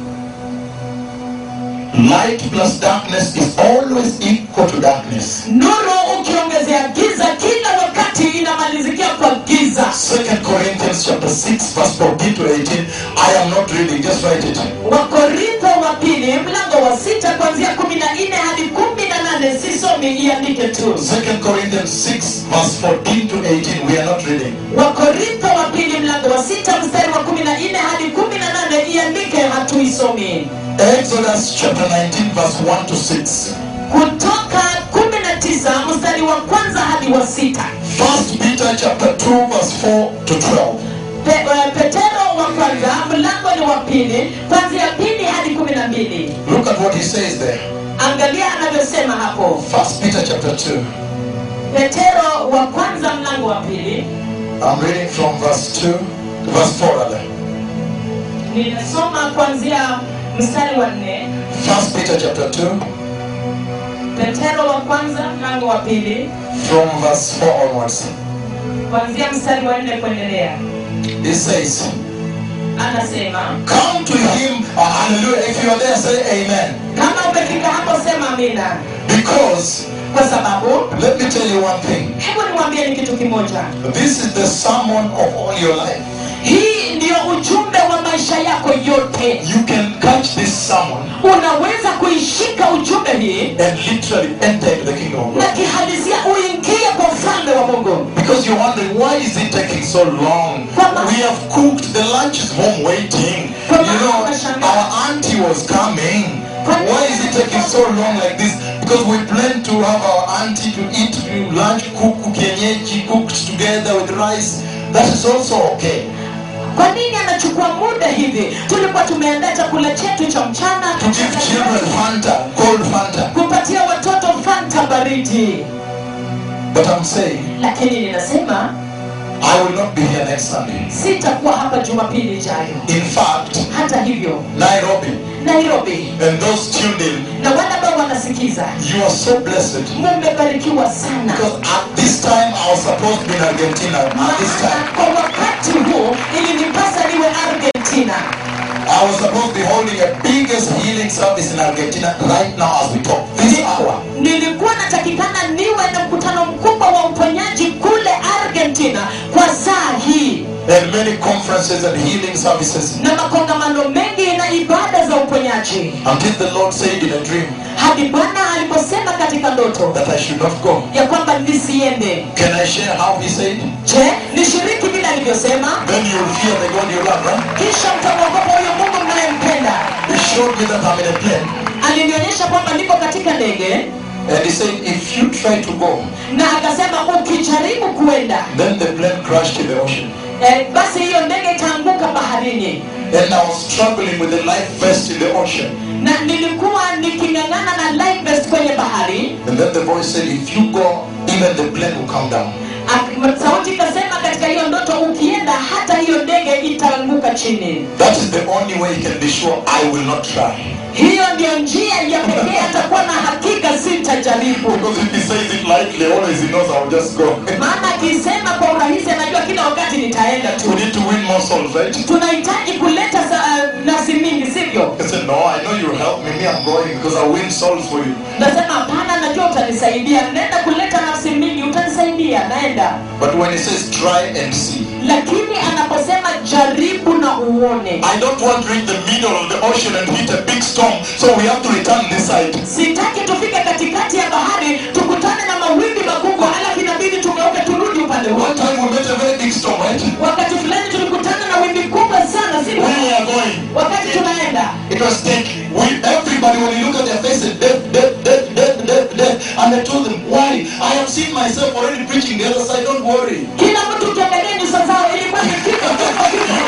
Speaker 1: Light plus darkness is always equal to darkness.
Speaker 2: nuru ukiongezea giza kila wakati inamalizikia kwa giza
Speaker 1: Second Corinthians chapter 6 verse 14 to 18. I am not reading, just write it.
Speaker 2: wakorintho wa pili mlango wa sita kuanzia kumi na nne hadi kumi na nane sisomi iandike tu
Speaker 1: Second Corinthians 6 verse 14 to 18. We are not reading.
Speaker 2: wakorintho wa pili mlango wa sita mstari wa kumi na nne hadi kumi na nane iandike hatuisomi
Speaker 1: Exodus chapter 19 verse 1 to 6.
Speaker 2: kutoka kumi na tisa mstari wa kwanza hadi wa sita
Speaker 1: First Peter chapter 2 verse 4 to 12.
Speaker 2: Pe, eh, petero wa kwanza mlango ni wa pili kwanzia pili hadi kumi na mbili
Speaker 1: Look at what he says there.
Speaker 2: angalia anavyosema hapo
Speaker 1: First Peter chapter 2.
Speaker 2: petero wa kwanza mlango wa pili
Speaker 1: I'm reading from verse 2, verse 4 rather.
Speaker 2: ninasoma kuanzia mstari wa nne
Speaker 1: First Peter chapter 2
Speaker 2: petero wa kwanza mlango wa pili
Speaker 1: from verse 4 onwards.
Speaker 2: kuanzia mstari wa nne kuendelea
Speaker 1: It says,
Speaker 2: anasema
Speaker 1: Come to him, uh, hallelujah. If you are there, say amen.
Speaker 2: kama umefika hapo sema amina
Speaker 1: Because,
Speaker 2: kwa sababu
Speaker 1: let me tell you one thing.
Speaker 2: hebu niwaambie ni kitu kimoja
Speaker 1: This is the sermon of all your life.
Speaker 2: hii ndiyo ujumbe wa maisha yako yote
Speaker 1: You can catch this sermon
Speaker 2: unaweza kuishika ujumbe hii
Speaker 1: and literally enter into the kingdom of
Speaker 2: na
Speaker 1: God.
Speaker 2: kihalisia uingie kwa ufalme wa mungu
Speaker 1: Because you're wondering, why is it taking so long? We have cooked, the lunch is home waiting. You know, our auntie was coming. Why is it taking so long like this? Because we plan to have our auntie to eat lunch, cook kienyeji, cooked together with rice. That is also okay.
Speaker 2: kwa nini anachukua muda hivi tulikuwa tumeandaa chakula chetu cha mchana
Speaker 1: to give children Fanta, cold Fanta.
Speaker 2: kupatia watoto fanta baridi
Speaker 1: But I'm saying,
Speaker 2: lakini ninasema
Speaker 1: I will not be here next Sunday.
Speaker 2: sitakuwa hapa jumapili ijayo
Speaker 1: In fact,
Speaker 2: hata hivyo
Speaker 1: Nairobi
Speaker 2: nairobi
Speaker 1: and those tuned in,
Speaker 2: na wale ambao wanasikiza
Speaker 1: you are so blessed.
Speaker 2: mumebarikiwa sana
Speaker 1: Because at this time, I was supposed to be in Argentina. At this
Speaker 2: maana
Speaker 1: time,
Speaker 2: kwa wakati huu ilinipasa niwe argentina
Speaker 1: I was supposed to be holding a biggest healing service in Argentina right now as we talk. This hour.
Speaker 2: nilikuwa natakikana niwe na mkutano mkubwa wa uponyaji kule argentina kwa saa hii
Speaker 1: And many conferences and healing services.
Speaker 2: na makongamano mengi na ibada za uponyaji
Speaker 1: Until the Lord said in a dream
Speaker 2: hadi bwana aliposema katika ndoto
Speaker 1: that I should not go.
Speaker 2: ya kwamba nisiende
Speaker 1: Can I share how he said?
Speaker 2: je nishiriki vile alivyosema
Speaker 1: Then you'll fear the God you love, right?
Speaker 2: kisha mtamwogopa huyo mungu mnayempenda
Speaker 1: He showed me that I'm in a plane.
Speaker 2: alinionyesha kwamba niko katika ndege
Speaker 1: And he said, if you try to go,
Speaker 2: na akasema ukijaribu kuenda
Speaker 1: then the plane crashed in the ocean.
Speaker 2: eh, basi hiyo ndege itaanguka baharini
Speaker 1: And I was struggling with the life vest in the ocean.
Speaker 2: na nilikuwa niking'ang'ana na life vest kwenye bahari
Speaker 1: And then the voice said, if you go, even the plane will come down.
Speaker 2: Ak- sauti ikasema katika hiyo ndoto ukienda hata hiyo ndege itaanguka chini
Speaker 1: That is the only way he can be sure I will not try.
Speaker 2: hiyo ndiyo njia ya pekee atakuwa na hakika sitajaribu
Speaker 1: Because if he says it lightly, always he knows I'll just go.
Speaker 2: maana akisema kwa urahisi anajua kila wakati nitaenda
Speaker 1: we
Speaker 2: tu
Speaker 1: need to win more souls, right?
Speaker 2: tunahitaji kuleta sa- uh, nafsi mingi sivyo
Speaker 1: I said, no, I know you'll help me. Me, I'm going because I'll win souls for you.
Speaker 2: nasema hapana najua utanisaidia naenda kuleta nafsi mingi utanisaidia naenda
Speaker 1: But when he says try and see,
Speaker 2: lakini anaposema jaribu na uone
Speaker 1: I don't want to reach the middle of the ocean and hit a big storm, so we have to return this side.
Speaker 2: sitaki tufike katikati ya bahari tukutane na mawimbi makubwa alafu inabidi tugeuke turudi upande
Speaker 1: One
Speaker 2: wote
Speaker 1: time we met a very big storm, right?
Speaker 2: wakati fulani tulikutana na wimbi kubwa sana si
Speaker 1: When we are going,
Speaker 2: wakati tunaenda
Speaker 1: it was thick. We, everybody, when you look at their faces, death, death, death, death, death, death. And I told them, why? I have seen myself already preaching the other side, don't worry.
Speaker 2: kila mtu ukiangalia nyuso zao ilikuwa ni vifo vifo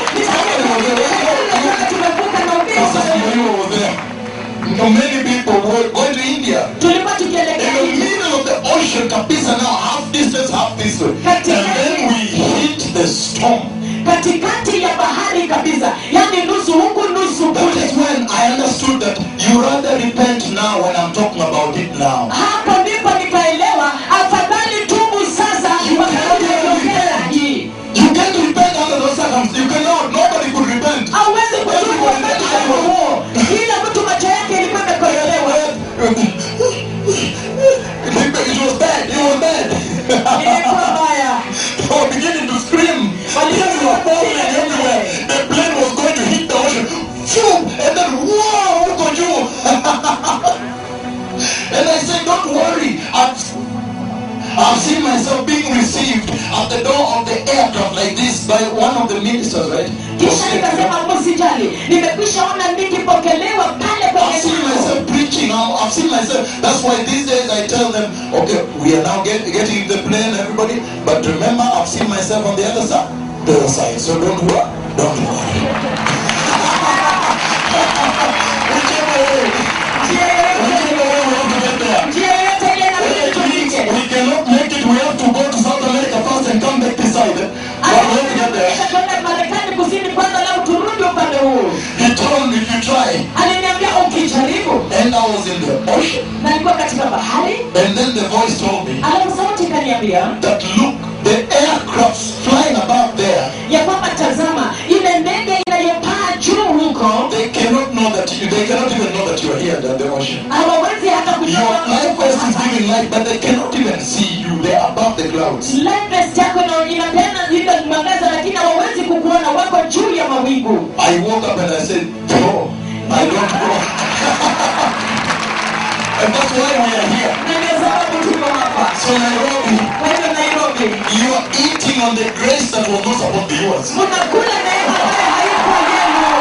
Speaker 2: vifo Nitakuwa tumevuka na ubiri
Speaker 1: Pastor Kimario was there. You know, many people were going to India.
Speaker 2: tulikuwa
Speaker 1: In
Speaker 2: tukielekea
Speaker 1: the
Speaker 2: India.
Speaker 1: middle of the ocean, Kapisa now, half distance, half this way. And then we hit the storm.
Speaker 2: katikati ya bahari kabisa yani nusu huku nusu
Speaker 1: That
Speaker 2: kule
Speaker 1: is when I understood that you rather repent now when I'm talking about it now.
Speaker 2: hapo ndipo nikaelewa afadhali tubu sasa wakati tunaongea hii
Speaker 1: You can't repent under those circumstances. You cannot. Nobody could repent.
Speaker 2: hauwezi kutubu wakati kama huo kila mtu macho yake ilikuwa imekoyolewa
Speaker 1: It was bad. It was bad.
Speaker 2: ilikuwa mbaya
Speaker 1: They were beginning to scream. Things were falling everywhere. The plane was going to hit the ocean. Phew! And then, whoa! Look at you! and I said, don't worry. I've, I've seen myself being received at the door of the aircraft like this by one of the ministers, right?
Speaker 2: kisha nikasema msijali nimekwisha ona nikipokelewa pale
Speaker 1: I've
Speaker 2: kwenye
Speaker 1: seen
Speaker 2: lango.
Speaker 1: myself preaching. I'm- I've seen myself. That's why these days I tell them, okay, we are now get, getting the plane, everybody. But remember, I've seen myself on the other side. The other side. So don't worry. Don't worry. Whichever way,
Speaker 2: Njia yoyote-
Speaker 1: whichever way we have to get there.
Speaker 2: njia yoyote ile
Speaker 1: Whether
Speaker 2: inabidi
Speaker 1: it means
Speaker 2: tufike.
Speaker 1: we cannot make it, we have to go to South America first and come back this side. But we have to get there.
Speaker 2: Kisha tuende Marekani kusini kwanza lau turudi upande huu
Speaker 1: He told me if you try.
Speaker 2: aliniambia ukijaribu
Speaker 1: And I was in the ocean.
Speaker 2: na nilikuwa katika bahari
Speaker 1: And then the voice told me
Speaker 2: alafu sauti ikaniambia
Speaker 1: that look, the aircrafts flying above there,
Speaker 2: ya kwamba tazama ile ndege inayopaa juu huko
Speaker 1: they cannot know that you, they cannot even know that you are here at the ocean.
Speaker 2: hawawezi hata kujua
Speaker 1: Your
Speaker 2: kwamba
Speaker 1: life
Speaker 2: uko
Speaker 1: vest is
Speaker 2: hapa.
Speaker 1: giving light, but they cannot even see you. They're above the clouds.
Speaker 2: Life vest yako ina- inapeana ile mwangaza lakini hawawezi kukuona wako juu ya mawingu
Speaker 1: I woke up and I said, Bro, I don't go. and that's why we are here.
Speaker 2: na ndio sababu tuko hapa
Speaker 1: So Nairobi,
Speaker 2: kwa hivyo nairobi
Speaker 1: you are eating on the grace that was not supposed to be yours.
Speaker 2: mnakula neema ambayo haikuwa yenu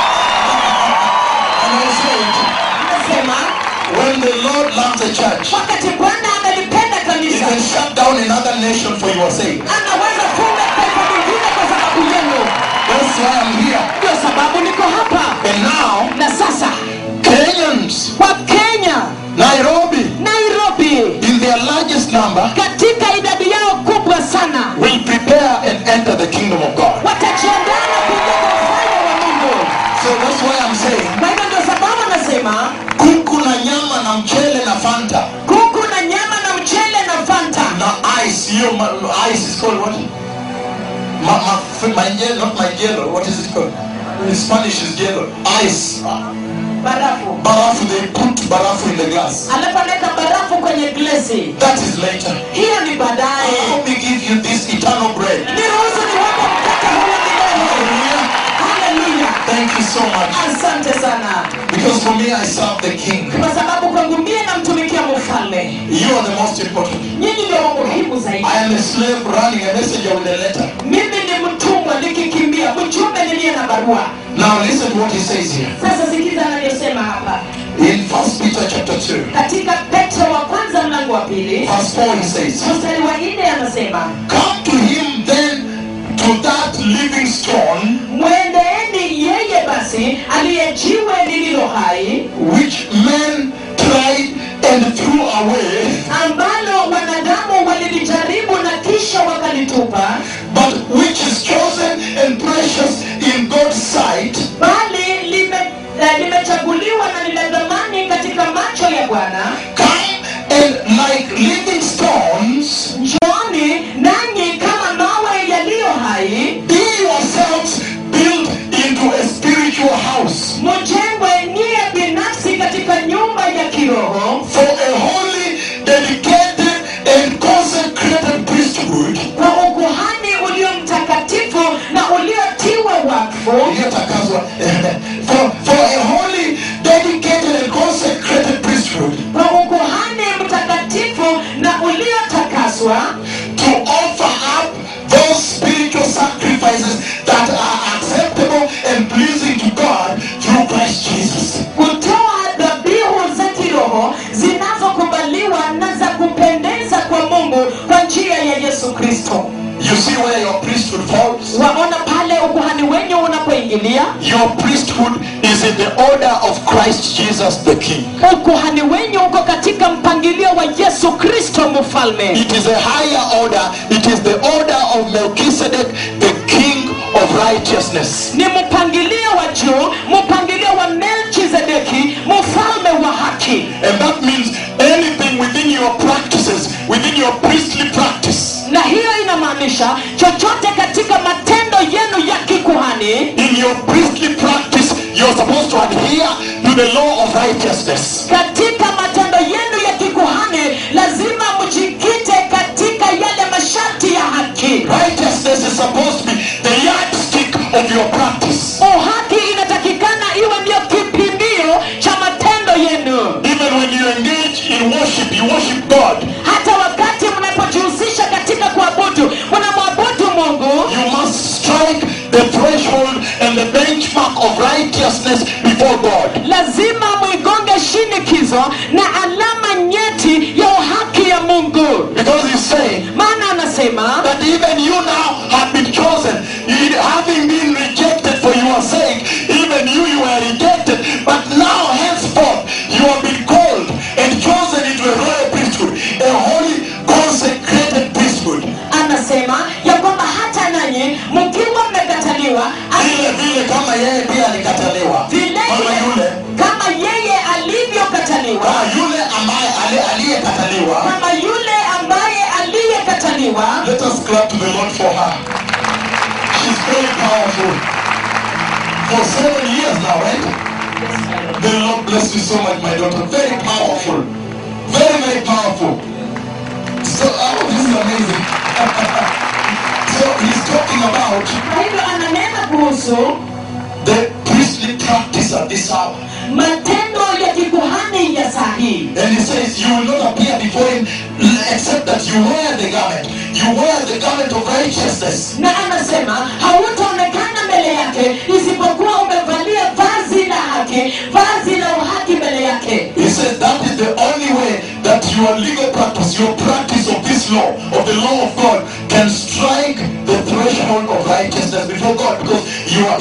Speaker 1: And I said,
Speaker 2: nasema
Speaker 1: when the Lord loves a church,
Speaker 2: wakati bwana amelipenda
Speaker 1: He
Speaker 2: kanisa
Speaker 1: can shut down another nation for your sake.
Speaker 2: anaweza funga taifa lingine kwa sababu yenu
Speaker 1: There's why I'm here.
Speaker 2: ndio sababu niko hapa
Speaker 1: And now,
Speaker 2: na sasa
Speaker 1: Kenyans,
Speaker 2: wakenya
Speaker 1: Nairobi,
Speaker 2: nairobi
Speaker 1: in their largest number,
Speaker 2: katika idadi yao kubwa sana
Speaker 1: will prepare and enter the kingdom of God.
Speaker 2: watajiandaa na kuingia kwa ufalme wa mungu
Speaker 1: So that's why I'm saying,
Speaker 2: kwa hivyo ndio sababu anasema
Speaker 1: kuku na nyama na mchele na Fanta.
Speaker 2: kuku na nyama na mchele na fanta
Speaker 1: Now ice, you my, ice is called what? My, my, my yellow, not my yellow. What is it called? In Spanish is yellow. Ice.
Speaker 2: barafu
Speaker 1: Barafu, they put barafu in the glass.
Speaker 2: alafu anaweka barafu kwenye glesi
Speaker 1: That is later.
Speaker 2: hiyo ni baadaye
Speaker 1: Let me give you this eternal bread.
Speaker 2: niruhusu niwape mkate huo milele
Speaker 1: Hallelujah.
Speaker 2: haleluya
Speaker 1: Thank you so much.
Speaker 2: asante sana
Speaker 1: Because for me, I serve the King.
Speaker 2: kwa sababu kwangu mie namtumikia mfalme
Speaker 1: You are the most important.
Speaker 2: nyinyi ndio wa muhimu zaidi
Speaker 1: I am a slave running a messenger with a letter.
Speaker 2: mimi ni mtumwa nikikimbia mjumbe niliye na barua
Speaker 1: Now listen to what he says here.
Speaker 2: sasa sikiza anayosema hapa
Speaker 1: In First Peter chapter 2,
Speaker 2: katika petro wa kwanza mlango wa pili
Speaker 1: verse 4, he says,
Speaker 2: mstari wa nne anasema
Speaker 1: Come to him then, to that living stone,
Speaker 2: mwendeeni yeye basi aliye jiwe lililo hai
Speaker 1: which men tried and threw away,
Speaker 2: ambalo wanadamu walilijaribu na kisha wakalitupa
Speaker 1: but which is chosen and precious in God's sight.
Speaker 2: bali lime- eh, limechaguliwa na ni la dhamani katika macho ya bwana
Speaker 1: Come and like living stones,
Speaker 2: njooni nanyi kama mawe yaliyo hai
Speaker 1: be yourselves built into a spiritual house
Speaker 2: mujengwe nyie binafsi katika nyumba ya kiroho
Speaker 1: for a holy, dedicated, and consecrated priesthood.
Speaker 2: kwa ukuhani ulio mtakatifu na uliotiwa wakfu
Speaker 1: Iliyotakaswa. for, for a holy, dedicated, and consecrated priesthood
Speaker 2: kwa ukuhani mtakatifu na uliotakaswa
Speaker 1: to offer up those spiritual sacrifices that are acceptable and pleasing to God through Christ Jesus.
Speaker 2: kutoa dhabihu za kiroho zinazokubaliwa na za kupendeza kwa mungu kwa njia ya yesu kristo
Speaker 1: You see where your priesthood falls?
Speaker 2: waona pale ukuhani wenyu unapoingilia
Speaker 1: Your priesthood is in the order of Christ Jesus the King.
Speaker 2: ukuhani wenyu uko katika mpangilio wa yesu kristo mfalme
Speaker 1: It is a higher order. It is the order of Melchizedek, the King of righteousness.
Speaker 2: ni mpangilio wa juu mpangilio wa melchizedeki mfalme wa haki
Speaker 1: And that means anything within your practices, within your priestly practice,
Speaker 2: na hiyo inamaanisha chochote katika matendo yenu ya kikuhani
Speaker 1: in your priestly practice, you're supposed to adhere to the law of righteousness.
Speaker 2: katika matendo yenu ya kikuhani lazima mjikite katika yale masharti ya haki
Speaker 1: Righteousness is supposed to be the yardstick of your practice.
Speaker 2: uhaki inatakikana iwe ndiyo kipimio cha matendo yenu
Speaker 1: Even when you engage in worship, you worship God.
Speaker 2: hata wakati mnapojihusisha katika kuabudu mnamwabudu mungu
Speaker 1: You must strike the threshold and the benchmark of righteousness before God.
Speaker 2: lazima mwigonge shinikizo na alama nyeti ya uhaki ya mungu
Speaker 1: Because he's saying
Speaker 2: maana anasema
Speaker 1: that even you now have been chosen. You- Having been rejected for your sake, even you, you were rejected. But now, henceforth, you have been called and chosen into a royal priesthood, a holy, consecrated priesthood.
Speaker 2: anasema ya kwamba hata nanyi mkiwa mmekataliwa
Speaker 1: Vile vile kama yeye pia alikataliwa.
Speaker 2: vile
Speaker 1: Kama yule,
Speaker 2: kama yeye alivyokataliwa
Speaker 1: kama yule ambaye ali- aliyekataliwa.
Speaker 2: kama yule ambaye aliyekataliwa
Speaker 1: Let us clap to the Lord for her. She's very powerful. For seven years now, right? The Lord bless you so much, my daughter. Very powerful. Very, very powerful. So, oh, this is amazing. so, he's talking about
Speaker 2: kwa hivyo ananena kuhusu
Speaker 1: the priestly practice at this hour.
Speaker 2: matendo ya kikuhani ya saa hii
Speaker 1: And he says, You will not appear before him except that you wear the garment. You wear the garment of righteousness.
Speaker 2: na anasema hautaonekana mbele yake isipokuwa umevalia vazi la haki vazi la uhaki mbele yake
Speaker 1: He says that is the only way that your legal practice, your practice of this law, of the law of God, can strike the threshold of righteousness before God because you are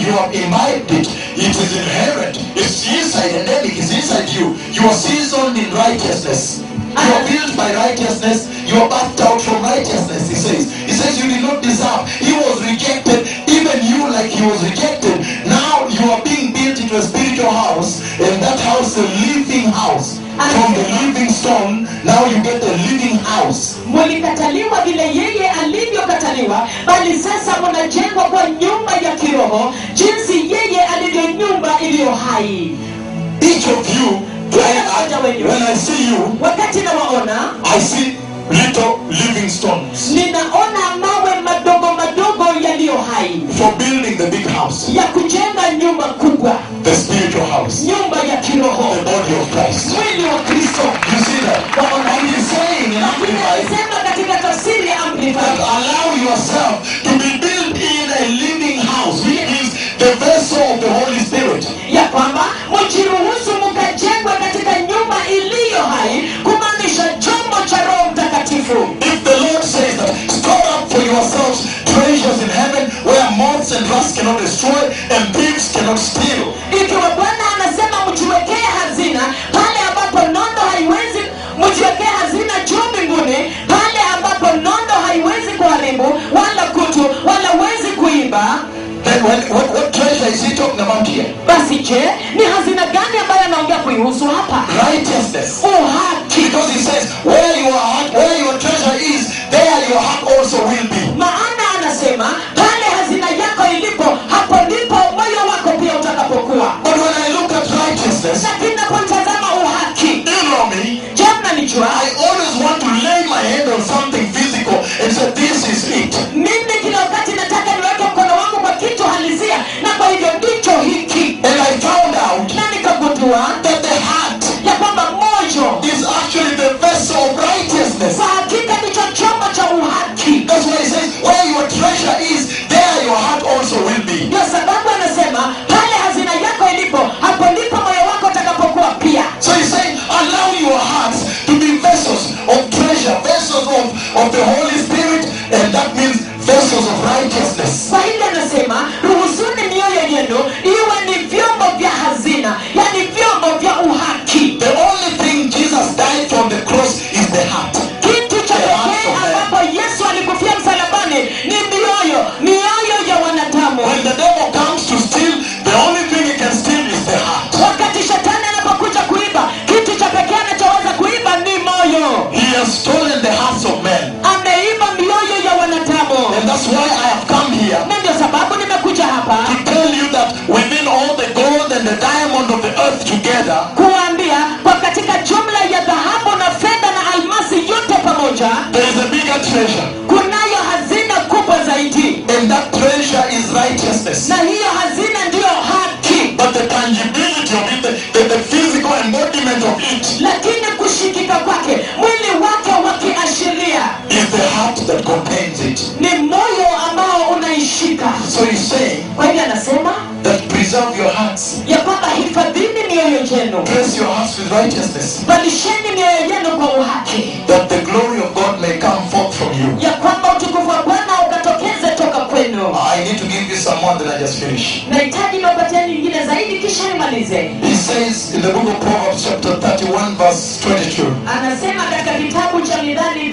Speaker 1: you have imbibed it. It is inherent. It's inside, endemic. It's inside you. You are seasoned in righteousness. You are built by righteousness. You are bathed out from righteousness. He says. He says you did not deserve. He was rejected, even you, like he was rejected. Now you are being built into a spiritual house, and that house, a living house. From the living stone, now you get a living house.
Speaker 2: mlikataliwa vile yeye alivyokataliwa bali sasa mnajengwa kwa nyumba ya kiroho jinsi yeye alivyo nyumba iliyo hai
Speaker 1: Each of you, I, I, when I see you,
Speaker 2: wakati nawaona
Speaker 1: I see little living stones
Speaker 2: ninaona mawe madogo madogo yaliyo hai
Speaker 1: for building the big house,
Speaker 2: ya kujenga nyumba kubwa
Speaker 1: the spiritual house,
Speaker 2: nyumba ya kiroho
Speaker 1: the body of Christ.
Speaker 2: mwili wa kristo
Speaker 1: You see that? And he's saying in
Speaker 2: lakini
Speaker 1: Amplified
Speaker 2: alisema katika tafsiri ya
Speaker 1: that
Speaker 2: amplified
Speaker 1: allow yourself to be built in a living house, which means the vessel of the Holy Spirit.
Speaker 2: ya kwamba mjiruhusu mkajengwe katika nyumba iliyo hai kumaanisha chombo cha roho mtakatifu
Speaker 1: If the Lord says that, store up for yourselves treasures in heaven where moths and rust cannot destroy and thieves cannot steal.
Speaker 2: ikiwa bwana anasema mjiwekee hazina pale ambapo nondo haiwezi mjiwekee hazina juu mbinguni pale ambapo nondo haiwezi kuharibu wala kutu wala wezi kuiba
Speaker 1: Then when, what, what treasure is he talking about here?
Speaker 2: basi je ni hazina gani ambayo anaongea kuihusu hapa
Speaker 1: Righteousness.
Speaker 2: uhaki
Speaker 1: Because he says, where your heart, where your treasure is, there your heart also will be.
Speaker 2: maana anasema pale hazina yako ilipo hapo ndipo moyo wako pia utakapokuwa
Speaker 1: But when I look at righteousness,
Speaker 2: lakini napotazama uhaki
Speaker 1: you know me,
Speaker 2: je mnanijua
Speaker 1: I always want to lay my hand on something physical and say, this is it.
Speaker 2: mimi kila wakati nataka niweke mkono wangu kwa kitu halisia na kwa hivyo ndicho hiki
Speaker 1: And I found out
Speaker 2: na nikagundua
Speaker 1: that the heart
Speaker 2: ya kwamba moyo
Speaker 1: is actually the vessel of righteousness.
Speaker 2: kwa hakika ndicho chombo cha uhaki
Speaker 1: That's why he says, where your treasure is, there your heart also will be.
Speaker 2: ndio sababu anasema pale hazina yako ilipo hapo ndipo moyo wako utakapokuwa pia
Speaker 1: So he's saying, allow your hearts to be vessels of treasure, vessels of, of the Holy Spirit, and that means vessels of righteousness.
Speaker 2: kwa hivyo anasema ruhusuni mioyo yenu iwe ni vyombo vya hazina yani vyombo vya uhaki
Speaker 1: The only thing Jesus died on the cross is the heart.
Speaker 2: kitu cha pekee ambapo yesu alikufia msalabani ni mioyo mioyo ya wanadamu
Speaker 1: When the devil comes to steal, the only thing he can steal is the heart.
Speaker 2: wakati shetani anapokuja kuiba kitu cha pekee anachoweza kuiba ni moyo
Speaker 1: He has stolen the hearts of men.
Speaker 2: ameiba mioyo ya wanadamu
Speaker 1: And that's why I have come here
Speaker 2: na ndio sababu nimekuja hapa
Speaker 1: to tell you that within all the gold and the diamond of the earth together,
Speaker 2: kuwaambia kwa katika jumla ya dhahabu na fedha na almasi yote pamoja
Speaker 1: there is a bigger treasure.
Speaker 2: kunayo hazina kubwa zaidi
Speaker 1: And that treasure is righteousness.
Speaker 2: na hiyo hazina ndiyo haki
Speaker 1: But the tangibility of it, the, the, the physical embodiment of it,
Speaker 2: lakini kushikika kwake mwili wake wakiashiria
Speaker 1: is the heart that contains it.
Speaker 2: ni moyo ambao unaishika
Speaker 1: So he's saying
Speaker 2: kwa hivyo anasema
Speaker 1: that preserve your hearts,
Speaker 2: ya kwamba hifadhini mioyo yenu
Speaker 1: dress your hearts with righteousness,
Speaker 2: valisheni mioyo yenu kwa uhaki
Speaker 1: that the glory of God may come forth from you.
Speaker 2: ya kwamba utukufu wa bwana ukatokeze toka kwenu
Speaker 1: I need to give you some more than I just finished.
Speaker 2: nahitaji niwapatia nyingine zaidi kisha nimalize
Speaker 1: He says in the book of Proverbs, chapter 31, verse 22.
Speaker 2: anasema katika kitabu cha midhani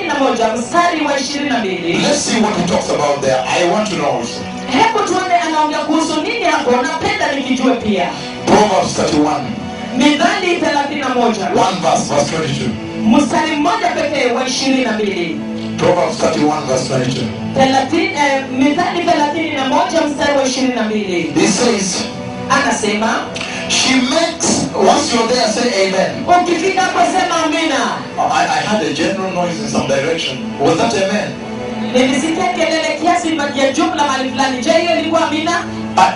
Speaker 2: 31 mstari wa 22
Speaker 1: Let's see what he talks about there. I want to know also.
Speaker 2: hebu tuone anaongea kuhusu nini hapo napenda nikijue pia
Speaker 1: Proverbs 31,
Speaker 2: midhani 31
Speaker 1: one verse, verse 22.
Speaker 2: mstari mmoja pekee wa 22
Speaker 1: Proverbs 31, verse 22.
Speaker 2: Thelathini- eh, midhani 31 mstari wa 22
Speaker 1: He says,
Speaker 2: anasema
Speaker 1: She makes, once you're there, say amen.
Speaker 2: ukifika hapo sema amina
Speaker 1: I, I had a general noise in some direction. Was that amen?
Speaker 2: nilisikia kelele kiasi ya jumla mahali fulani je hiyo ilikuwa amina
Speaker 1: I,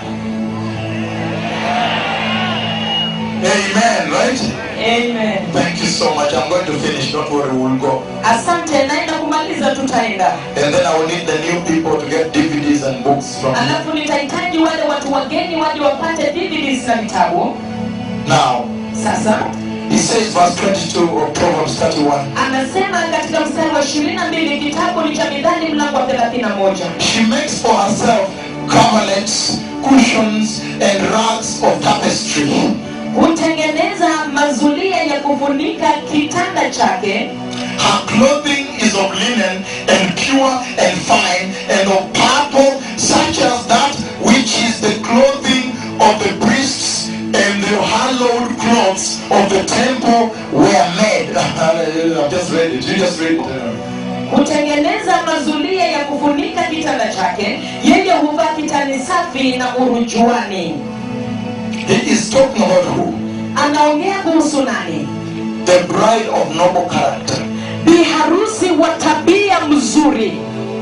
Speaker 1: amen, right?
Speaker 2: amen
Speaker 1: Thank you so much. I'm going to finish. Don't worry, we'll go.
Speaker 2: asante naenda kumaliza tutaenda
Speaker 1: And then I will need the new people to get DVDs and books from me.
Speaker 2: alafu nitahitaji wale watu wageni waje wapate DVDs na vitabu
Speaker 1: Now,
Speaker 2: sasa
Speaker 1: he says, verse 22 of Proverbs 31.
Speaker 2: anasema katika mstari wa 22 kitabu ni cha midhani mlango wa 31
Speaker 1: She makes for herself coverlets cushions and rugs of tapestry.
Speaker 2: hutengeneza mazulia ya kufunika kitanda chake
Speaker 1: Her clothing is of linen and pure and fine and of purple, such as that which is the clothing of the priests and the hallowed clothes of the temple were made. I've just read it. You just read it.
Speaker 2: hutengeneza mazulia ya kufunika kitanda chake yeye huvaa kitani safi na urujuani
Speaker 1: He is talking about who?
Speaker 2: anaongea kuhusu nani
Speaker 1: The bride of noble character.
Speaker 2: bi harusi wa tabia mzuri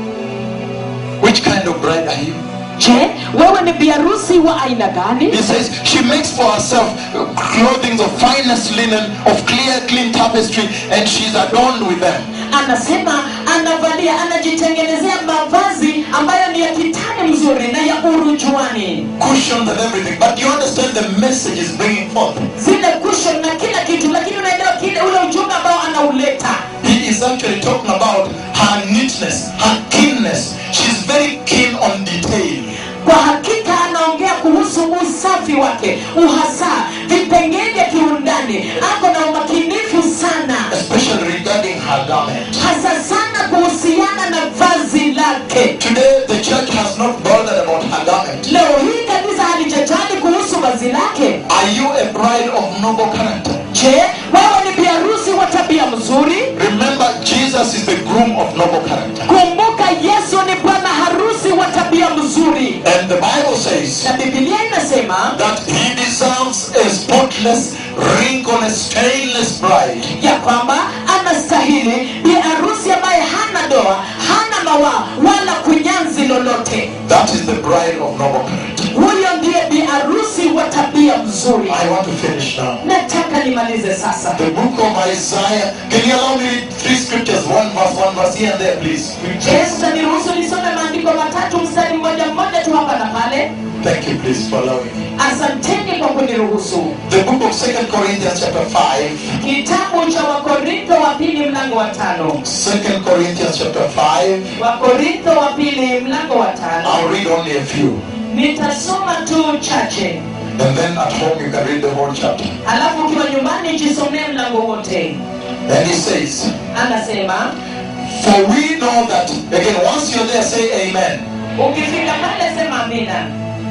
Speaker 1: Which kind of bride are you?
Speaker 2: je wewe ni biharusi wa aina gani
Speaker 1: He says she makes for herself clothing of finest linen, of clear, clean tapestry, and she's adorned with them.
Speaker 2: anasema anavalia anajitengenezea mavazi ambayo ni ya kitani mzuri na ya urujuani
Speaker 1: Cushions and everything. But you understand the message is bringing forth.
Speaker 2: zile cushion na kila kitu lakini unaelewa kile ule ujumbe ambao anauleta
Speaker 1: He is actually talking about her neatness, her keenness. She's very keen on detail.
Speaker 2: kwa hakika anaongea kuhusu usafi wake uhasa vipengee vya kiundani ako na umakinifu sana
Speaker 1: especially regarding her garment.
Speaker 2: hasa sana kuhusiana na vazi lake
Speaker 1: Today, the church has not bothered about her garment.
Speaker 2: leo hii kanisa halijajali kuhusu vazi lake
Speaker 1: Are you a bride of noble character?
Speaker 2: je wewe ni biharusi wa tabia mzuri
Speaker 1: Remember, Jesus is the groom of noble character.
Speaker 2: kumbuka yesu ni bwana harusi wa tabia mzuri
Speaker 1: And the Bible says
Speaker 2: na bibilia inasema
Speaker 1: that he deserves a spotless, wrinkleless, stainless bride.
Speaker 2: ya kwamba anastahili bi harusi ambaye hana doa hana mawaa wala kunyanzi lolote
Speaker 1: That is the bride of noble character.
Speaker 2: huyo ndiye bi harusi wa tabia mzuri
Speaker 1: I want to finish now.
Speaker 2: nataka nimalize sasa
Speaker 1: The book of Isaiah. Can you allow me to read three scriptures? One verse, one verse here and there, please.
Speaker 2: yesu taniruhusu nisome maandiko matatu mstari mmoja mmoja tu hapa na pale
Speaker 1: Thank you, please, for allowing me.
Speaker 2: asanteni kwa kuniruhusu
Speaker 1: The book of Second Corinthians, chapter 5.
Speaker 2: kitabu cha wakorintho wa pili mlango wa tano
Speaker 1: Second Corinthians, chapter 5.
Speaker 2: wakorintho wa pili mlango wa tano
Speaker 1: I'll read only a few.
Speaker 2: nitasoma tu chache
Speaker 1: And then at home you can read the whole chapter.
Speaker 2: halafu ukiwa nyumbani jisomee mlango wote
Speaker 1: And he says,
Speaker 2: anasema
Speaker 1: For we know that, again, once you're there, say amen.
Speaker 2: ukifika pale sema amina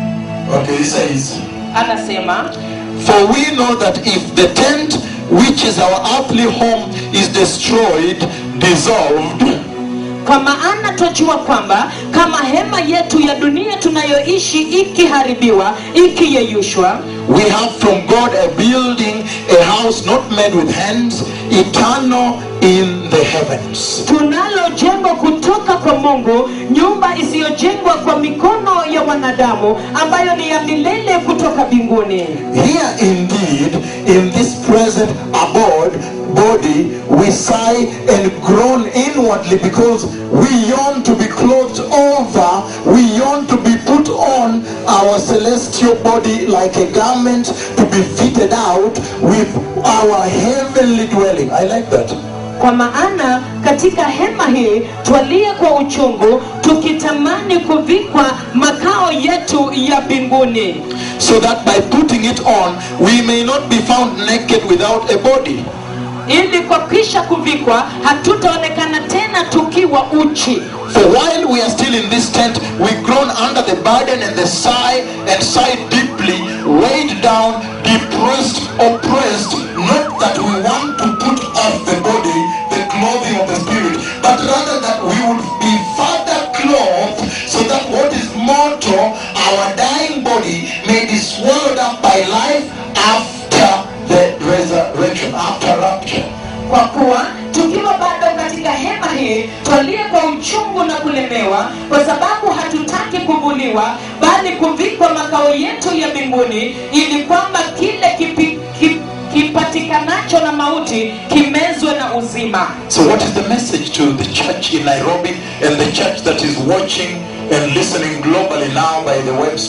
Speaker 1: Okay, he says,
Speaker 2: anasema
Speaker 1: For we know that if the tent which is our earthly home is destroyed, dissolved,
Speaker 2: kwa maana twajua kwamba kama hema yetu ya dunia tunayoishi ikiharibiwa ikiyeyushwa
Speaker 1: we have from God a building, a house not made with hands, eternal in the heavens.
Speaker 2: tunalo jengo kutoka kwa mungu nyumba isiyojengwa kwa mikono ya wanadamu ambayo ni ya milele kutoka mbinguni
Speaker 1: Here indeed, in this present abode, body, we sigh and groan inwardly because we yearn to be clothed over, we yearn to be put on our celestial body like a garment to be fitted out with our heavenly dwelling. I like that.
Speaker 2: kwa maana katika hema hii twalia kwa uchungu tukitamani kuvikwa makao yetu ya mbinguni
Speaker 1: So that by putting it on, we may not be found naked without a body.
Speaker 2: ili kwa kisha kuvikwa hatutaonekana tena tukiwa uchi
Speaker 1: For while we are still in this tent, we groan under the burden and the sigh and sigh deeply, weighed down, depressed, oppressed, not that we want to put off the body, the clothing of the spirit, but rather that we would be further clothed so that what is mortal, our dying body, may be swallowed up by life after the resurrection, after rapture.
Speaker 2: kwa kuwa tukiwa bado katika hema hii twalia kwa uchungu na kulemewa kwa sababu hatutaki kuvuliwa bali kuvikwa makao yetu ya mbinguni ili kwamba kile kipi, kip, kipatikanacho na mauti kimezwe na uzima
Speaker 1: So, what is the message to the church in Nairobi and the church that is watching and listening globally now by the web stream?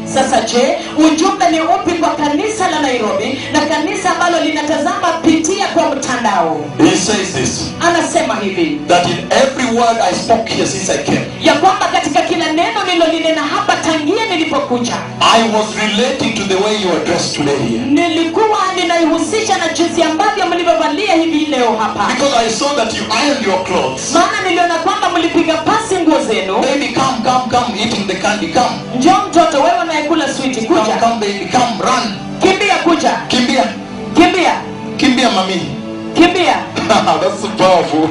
Speaker 2: sasa je ujumbe ni upi kwa kanisa la nairobi na kanisa ambalo linatazama pitia kwa mtandao
Speaker 1: He says this
Speaker 2: anasema hivi
Speaker 1: that in every word I spoke here since I came,
Speaker 2: ya kwamba katika kila neno nililolinena hapa tangia nilipokuja
Speaker 1: I was relating to the way you are dressed today here.
Speaker 2: nilikuwa ninaihusisha na jinsi ambavyo mlivyovalia hivi leo hapa
Speaker 1: Because I saw that you ironed your clothes.
Speaker 2: maana niliona kwamba mlipiga pasi nguo zenu
Speaker 1: Baby, come, come, come, eating the candy, come.
Speaker 2: njoo mtoto wewe unayekula switi
Speaker 1: Come,
Speaker 2: kuja
Speaker 1: come, baby, come, run.
Speaker 2: kimbia kuja
Speaker 1: Kimbia,
Speaker 2: kimbia
Speaker 1: kimbia, mommy.
Speaker 2: kimbia
Speaker 1: That's so powerful.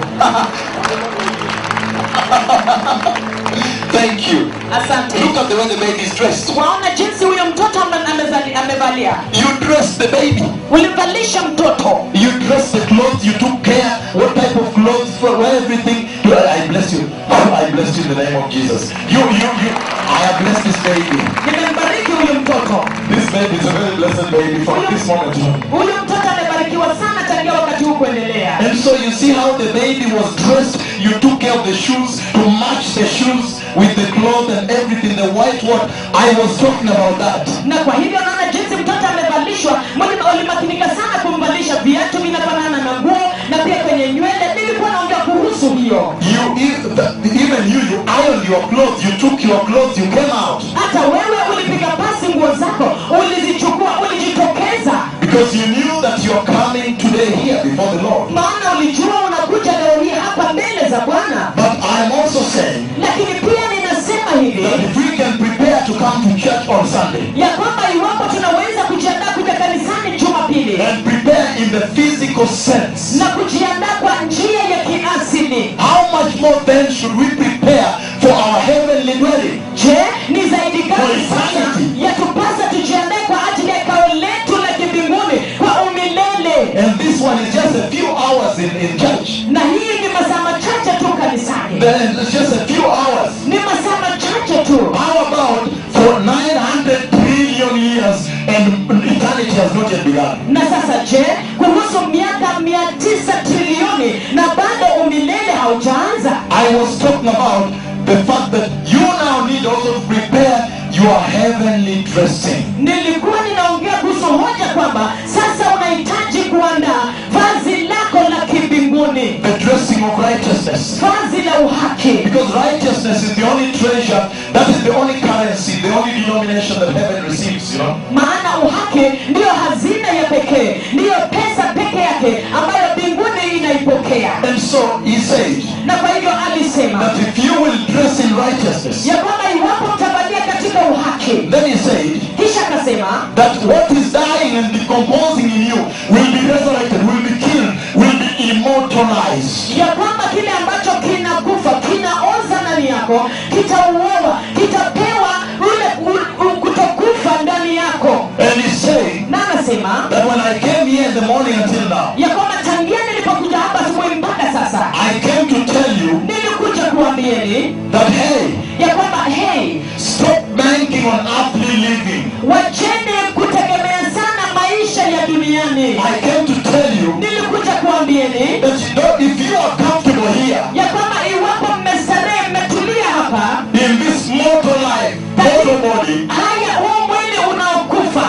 Speaker 1: Thank you.
Speaker 2: asante
Speaker 1: Look at the way the baby is dressed.
Speaker 2: waona jinsi huyo mtoto ame- amezali- amevalia
Speaker 1: You dressed the baby.
Speaker 2: ulimvalisha mtoto
Speaker 1: You dressed the clothes. You took care. What type of clothes for everything. You, I bless you. I bless you in the name of Jesus. You, you, you. I have blessed this baby.
Speaker 2: nimembariki huyu mtoto
Speaker 1: This baby is a very blessed baby from this moment on.
Speaker 2: huyu mtoto amebarikiwa sana tangia wakati huu kuendelea
Speaker 1: And so you see how the baby was dressed. You took care of the shoes to match the shoes with the cloth and everything. The white one. I was talking about that.
Speaker 2: na kwa hivyo naona jinsi mtoto amevalishwa Mwalimu ulimakinika sana kumvalisha viatu vinafanana na nguo na pia kwenye nywele nilikuwa naongea kuhusu hiyo
Speaker 1: You e- even you, you ironed your clothes. You took your clothes. You came out
Speaker 2: hata wewe ulipiga pasi nguo zako ulizichukua ulijitokeza
Speaker 1: because you knew that you are coming today here before the Lord.
Speaker 2: maana ulijua unakuja leo hii hapa mbele za bwana
Speaker 1: But I'm also saying
Speaker 2: lakini pia ninasema hivi
Speaker 1: that if we can prepare to come to church on Sunday
Speaker 2: ya kwamba iwapo tunaweza kujiandaa kuja kanisani jumapili
Speaker 1: and prepare in the physical sense,
Speaker 2: na kujiandaa kwa njia ya kiasili
Speaker 1: how much more then should we prepare for our heavenly dwelling?
Speaker 2: je ni zaidi
Speaker 1: For
Speaker 2: gani sana
Speaker 1: eternity.
Speaker 2: yatupasa tujiandae kwa ajili ya kao letu la kimbinguni kwa umilele
Speaker 1: And this one is just a few hours in, in church.
Speaker 2: na hii ni masaa machache tu kanisani
Speaker 1: Then it's just a few hours.
Speaker 2: ni masaa machache tu
Speaker 1: How about for 900 trillion years and eternity has not yet begun?
Speaker 2: na sasa je kuhusu miaka mia tisa trilioni na bado umilele haujaanza
Speaker 1: I was talking about the fact that you now need also to prepare your heavenly dressing.
Speaker 2: nilikuwa ninaongea kuhusu hoja kwamba sasa unahitaji kuandaa vazi lako la kimbinguni
Speaker 1: The dressing of righteousness.
Speaker 2: vazi la uhaki
Speaker 1: Because righteousness is the only treasure, that is the only currency, the only denomination that heaven receives, you know.
Speaker 2: maana uhaki ndiyo hazina ya pekee ndiyo pesa peke yake ambayo mbinguni inaipokea
Speaker 1: And so he said
Speaker 2: na kwa hivyo alisema
Speaker 1: that if you will dress in righteousness,
Speaker 2: ya kwamba iwapo mtavalia katika uhaki
Speaker 1: then he said
Speaker 2: kisha akasema
Speaker 1: that what is dying and decomposing in you will be resurrected, will be killed, will be immortalized.
Speaker 2: ya kwamba kile ambacho kinakufa kinaoza ndani yako kitauoa kitapewa ule u- u- kutokufa ndani yako
Speaker 1: And he's saying
Speaker 2: na anasema
Speaker 1: that when I came here in the morning until now,
Speaker 2: ya kwamba tangia nilipokuja hapa asubuhi mpaka sasa
Speaker 1: I came to tell you
Speaker 2: nilikuja kuambieni
Speaker 1: that hey,
Speaker 2: ya kwamba hey
Speaker 1: stop banking on earthly living.
Speaker 2: wacheni kutegemea sana maisha ya duniani
Speaker 1: I came to tell you
Speaker 2: nilikuja kuambieni
Speaker 1: that you know, if you are comfortable here
Speaker 2: ya kwamba iwapo mmestarehe mmetulia hapa
Speaker 1: in this mortal life, mortal body,
Speaker 2: haya huu mwili unaokufa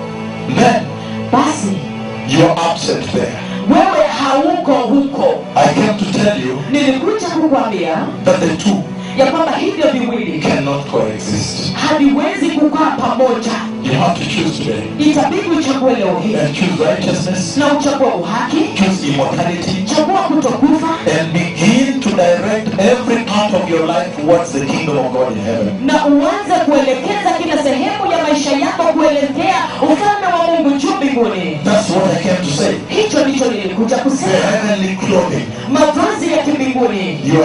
Speaker 1: then
Speaker 2: basi
Speaker 1: you are upset there.
Speaker 2: wewe hauko huko
Speaker 1: I came to tell you
Speaker 2: nilikuja kukwambia
Speaker 1: that the two
Speaker 2: ya kwamba hivyo viwili
Speaker 1: cannot coexist.
Speaker 2: haviwezi kukaa pamoja
Speaker 1: You have to choose today
Speaker 2: itabidi uchague leo hii
Speaker 1: and choose righteousness,
Speaker 2: na uchague uhaki
Speaker 1: choose immortality,
Speaker 2: chagua kutokufa
Speaker 1: and begin to direct every part of your life towards the kingdom of God in heaven.
Speaker 2: na uanze kuelekeza kila sehemu ya maisha yako kuelekea ufalme wa mungu juu mbinguni
Speaker 1: That's what I came to say.
Speaker 2: hicho ndicho nilikuja
Speaker 1: The
Speaker 2: kusema
Speaker 1: heavenly clothing.
Speaker 2: mavazi ya kimbinguni
Speaker 1: You